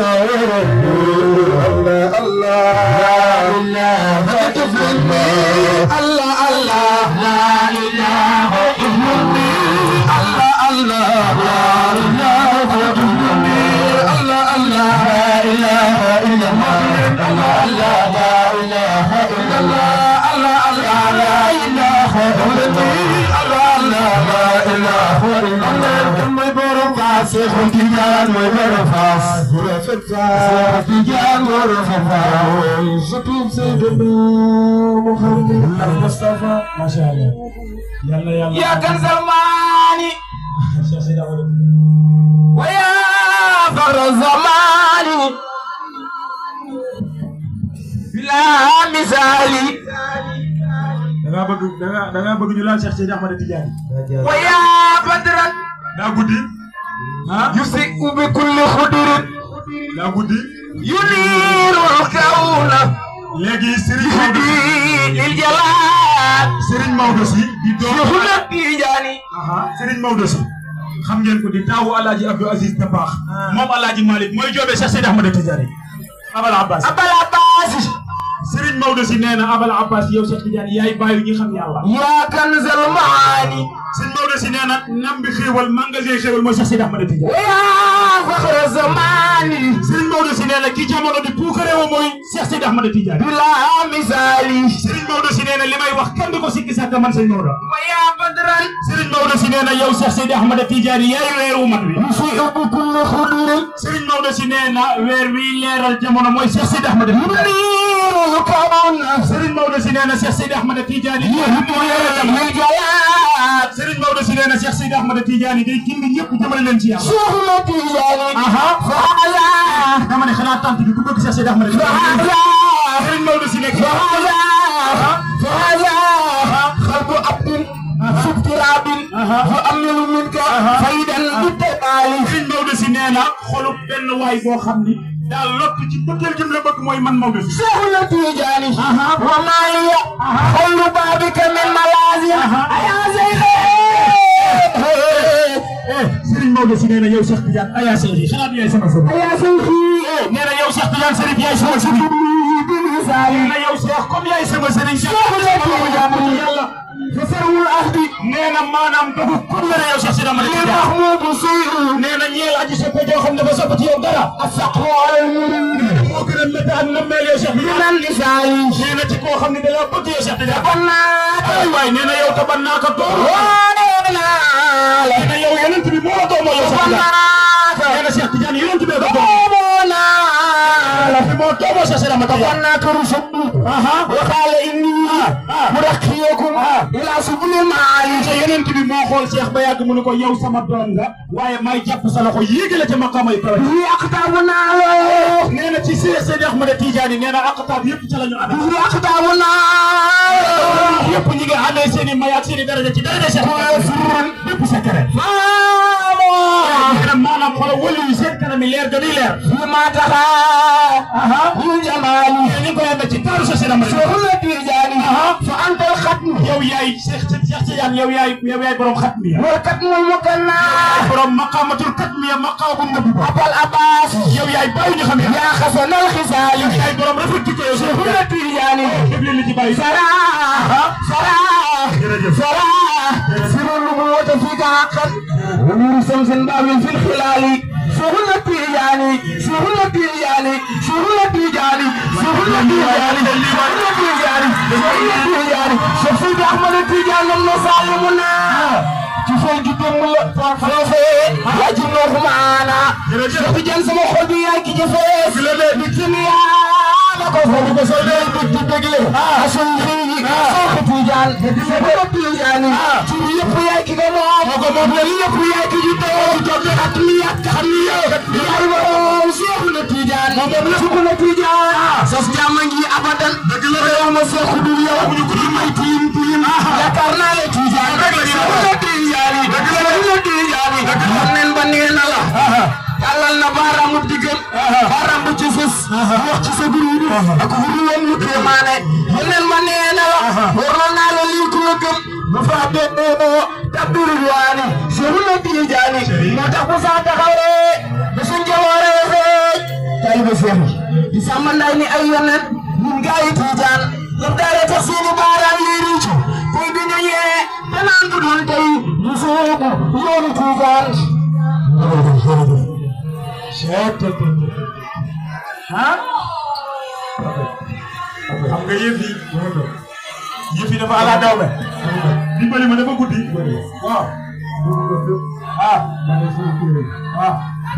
الله الله لا إله إلا الله الله الله لا إله إلا الله الله الله لا إله إلا الله الله الله لا إله إلا الله الله الله لا إله إلا الله الله الله لا إله إلا الله ما يبرم فاسخ تجان ما يبرم فاسخ تجان ما يبرم فاسخ شكرا سيدنا محمد Mustafa macha allah yàlla yàlla يا كنز الماني Cheikh Seydi Ahmad ويا فر الزمان بلا مثالي da ngaa bëgg da ngaa da ngaa bëgg ñu laal Cheikh Seydi Ahmad Tidiane ويا بدرا daa guddi ah يسيء بكل خدر daa guddi ينير الكون léegi Serigne Maodo يهدي للجلال Serigne Maodo si di doom شيخنا التيجاني aha Serigne Maodo si xam ngeen ko di taawu Alaaji Abdou Aziz Dabakh moom Alaaji Malick mooy joobee Cheikh Seydi Ahmad Tidiane Abal Abbas أبا العباس Serigne Maodo si nee na Abal Abbas yow Cheikh Tidiane yaay bàyyi ñi xam yàlla يا كنز المعاني Serigne Maodo si nee na nam bi xéewal magasin xéewal mooy Cheikh Seydi Ahmad Tidiane ويا فخر الزمان Serigne Maodo si nee na ki jamono di puukare woo mooy Cheikh Seydi Ahmad Tidiane بلا مثالي Serigne Maodo si nee na li may wax kenn du ko sikki sàkk man Serigne Maodo ويا بدرا Serigne Maodo si nee na yow Cheikh Seydi Ahmad Tidiane yaay weeru mat wi يسيء بكل خدر Serigne Maodo si nee na weer wi leeral jamono mooy Cheikh Seydi Ahmad Tidiane ينير الكون Serigne Maodo si nee na Cheikh Seydi Ahmad Tidiane يهدي للجلال Serigne Maodo si nee na Cheikh Seydi Ahmad Tidiane day gindi ñëpp jëmale leen ci yàlla شيخنا التيجاني aha فهذا dama ne xanaa tant bi ku bëgg Cheikh Seydi Ahmad Tidiane فهذا Serigne Maodo si nekk فهذا فهذا خلق عبد في اضطراب يؤمل منك فيدا بالتبالي Serigne Maodo si nee na xolu benn waay boo xam ni daal lott ci bëggeel gi mu la bëgg mooy man Maodo si. Seexuna Tijaani wa maaliya xollu baabika min malaazim ayaa Serigne Maodo si nee na yow Cheikh Tidiane ayaa Seydi xanaa du yaay sama sëriñ. ayaa Seydi nee na yow Cheikh Tidiane Serif yaay sama sëriñ. nee na yow Cheikh comme yaay sama sëriñ. Seexuna Tijaani yàlla. fasarul ahdi nee na maanaam dugg comme la yow Cheikh Sidi Amady li Tidiane. mahmudu seyru nee na ñeel aji soppe joo xam ne dafa sopp ci yow dara. asaqu al murid moo gën a métti ak nammeel yow Cheikh Tidiane. liman nisaayi nee na ci koo xam ne da la bëgg yow Cheikh Tidiane. bannaata ay waay nee na yow taban naa ko toog. woonenaale nee na yow yonent bi moo la doomoo yow Cheikh Tidiane. bannaata nee na Cheikh Tidiane yonent bee ko doom. woonaale fi moo doomoo Cheikh Sidi Amady Tidiane. bannaata rusubbu وقال إني مرقيكم إلى سبل المعالي te yonent bi moo xool Cheikh ba yàgg mu ne ko yow sama doom nga waaye may jàpp sa loxo yéegale ca maqaama yi kawe. لي أقدامنا له nee na ci Cheikh Seydi Ahmad Tidiane nee na aqtaab yëpp ca la ñu ànd. لي أقدامنا yëpp ñi nga amee seen i may ak seen i daraja ci daraja Cheikh Tidiane. yëpp secret. فاما nee na maanaam xoolal wëlu yi seen kanam yi leer dañuy leer. فيما ترى من جمالي ñu ngi koy amee ci taaru sa seen amal. شغل تيجاني فأنت الختم yow yaay Cheikh Cheikh Tidiane yow yaay yow yaay borom xatmi ya. والختم المكنى borom maqaamatul xatmi ya maqaamu nabi ba. أبا العباس yow yaay bàyyi ñu xam ne. يا حسن الخصال yaay borom rafet ci ko yow Cheikh شغل تيجاني def leen li ci bàyyi. سرى سرى jërëjëf. سرى سر النبوة فيك حقا ونور شمس باب في الخلال شغل تيجاني شغل تيجاني شغل تيجاني شغل تيجاني شغل تيجاني شغل تيجاني شخصي أحمد تيجاني المسالمنا تفل جدم فرفي وجنوه معانا شخصي جنس مخبي يا كي جفيف بكتنيا ko foofu ko soo dee dugg di dégle asul xii soo tijaan soo tijaan ci yëpp yaay ki nga moom ko moom la yëpp yaay ki ju too toog ak mi ak xam ni yow yaay moom seexu na tijaan moom la sukk na tijaan sos jàmm ngi abadan dëgg la réew ma seexu dul yow ñu ko may tilim tilim yaakaar naa la tijaan seexu na tijaan seexu na tijaan xam nen ba nee na la tàllal na baaraamu diggam baaraam bu ci fës wax ci sa guru ak guru woon mu kéemaane xam nen ma nee na la waroon naa la lii ku la gëm ba faa bennoo tabbiru waani seexu na tijaani moo tax bu saa taxawee ba suñ jawooree feej taalibe seexu di sàmm nday ni ay yonent ñun gaa yi tijaan ñoom daale tax seeni baaraam yi riicu tey bi ñu ñee danaan bu dul tey ñu soobu yoonu tijaan ah xam nga yëf yi yëf yi dafa ala daw me dimbali ma dafa guddi waaw ah ah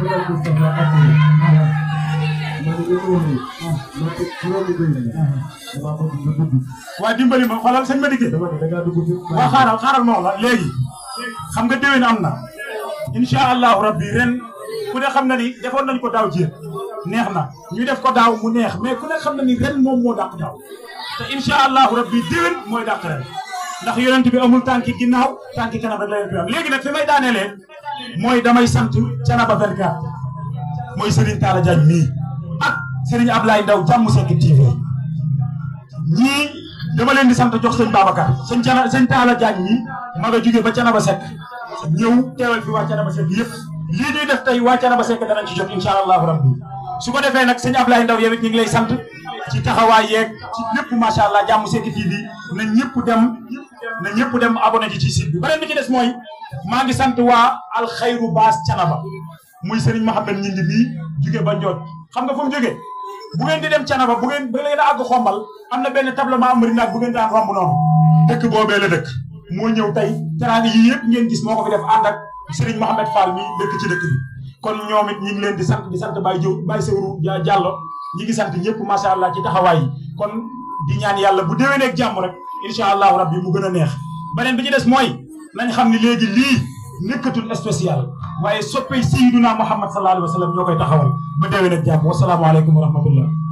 waaye dimbali ma xoolal sëñ ma dikkee waaw xaaral xaaral ma wax la léegi xam nga déwén am na incha allahu rabbi ren ku ne xam na ni defoon nañ ko daaw jéem neex na ñu def ko daaw mu neex mais ku ne xam na ni ren moom moo dàq daaw te incha allahu rabbi déwén mooy dàq ren ndax yonent bi amul tànki ginnaaw tànki kanam rek la yonent bi am léegi nag fi may daaneelee mooy damay sant Thiénaba 24 mooy Serigne Talla Diagne mii ak Serigne Ablaye Ndaw jàmm Seck TV ñii dama leen di sant jox sëñ Babacar sëñ Thiénaba sëñ Talla Diagne mii ma nga jógee ba Thiénaba Seck ñëw teewal fi waa Thiénaba Seck yëpp lii ñuy def tey waa Thiénaba Seck danañ ci jot incha allahu rabbi su ko defee nag sëñ Ablaye Ndaw yow it ñu ngi lay sant ci taxawaay yeeg ci lépp macha allah jàmm Seck TV na ñëpp dem na ñëpp dem abonné ci ci site bi beneen bi ci des mooy maa ngi sant waa alxayru baas Thiénaba muy Serigne Mohamed ñi ngi bii jóge ba Njoot xam nga fu mu jógee bu ngeen di dem Thiénaba bu ngeen ba ngeen a àgg xombal am na benn tablement amari naag bu ngeen daan romb noonu dëkk boobee la dëkk moo ñëw tey teraanga yi yëpp ngeen gis moo ko fi def ànd ak Serigne Mohamed Fall mi dëkk ci dëkk bi kon ñoom it ñi ngi leen di sant di sant Baye Diop Baye Sewru Diallo ñi ngi sant ñëpp macha allah ci taxawaay yi kon di ñaan yàlla bu déwénee ak jàmm rek incha allahu rabbi mu gën a neex beneen bi ci des mooy nañ xam ni léegi lii nekkatul spécial waaye soppey Sayyiduna Muhammad sallallahu alayhi wa sallam ñoo koy taxawal ba déwén ak jàmm wasalaamaaleykum wa rahmatullah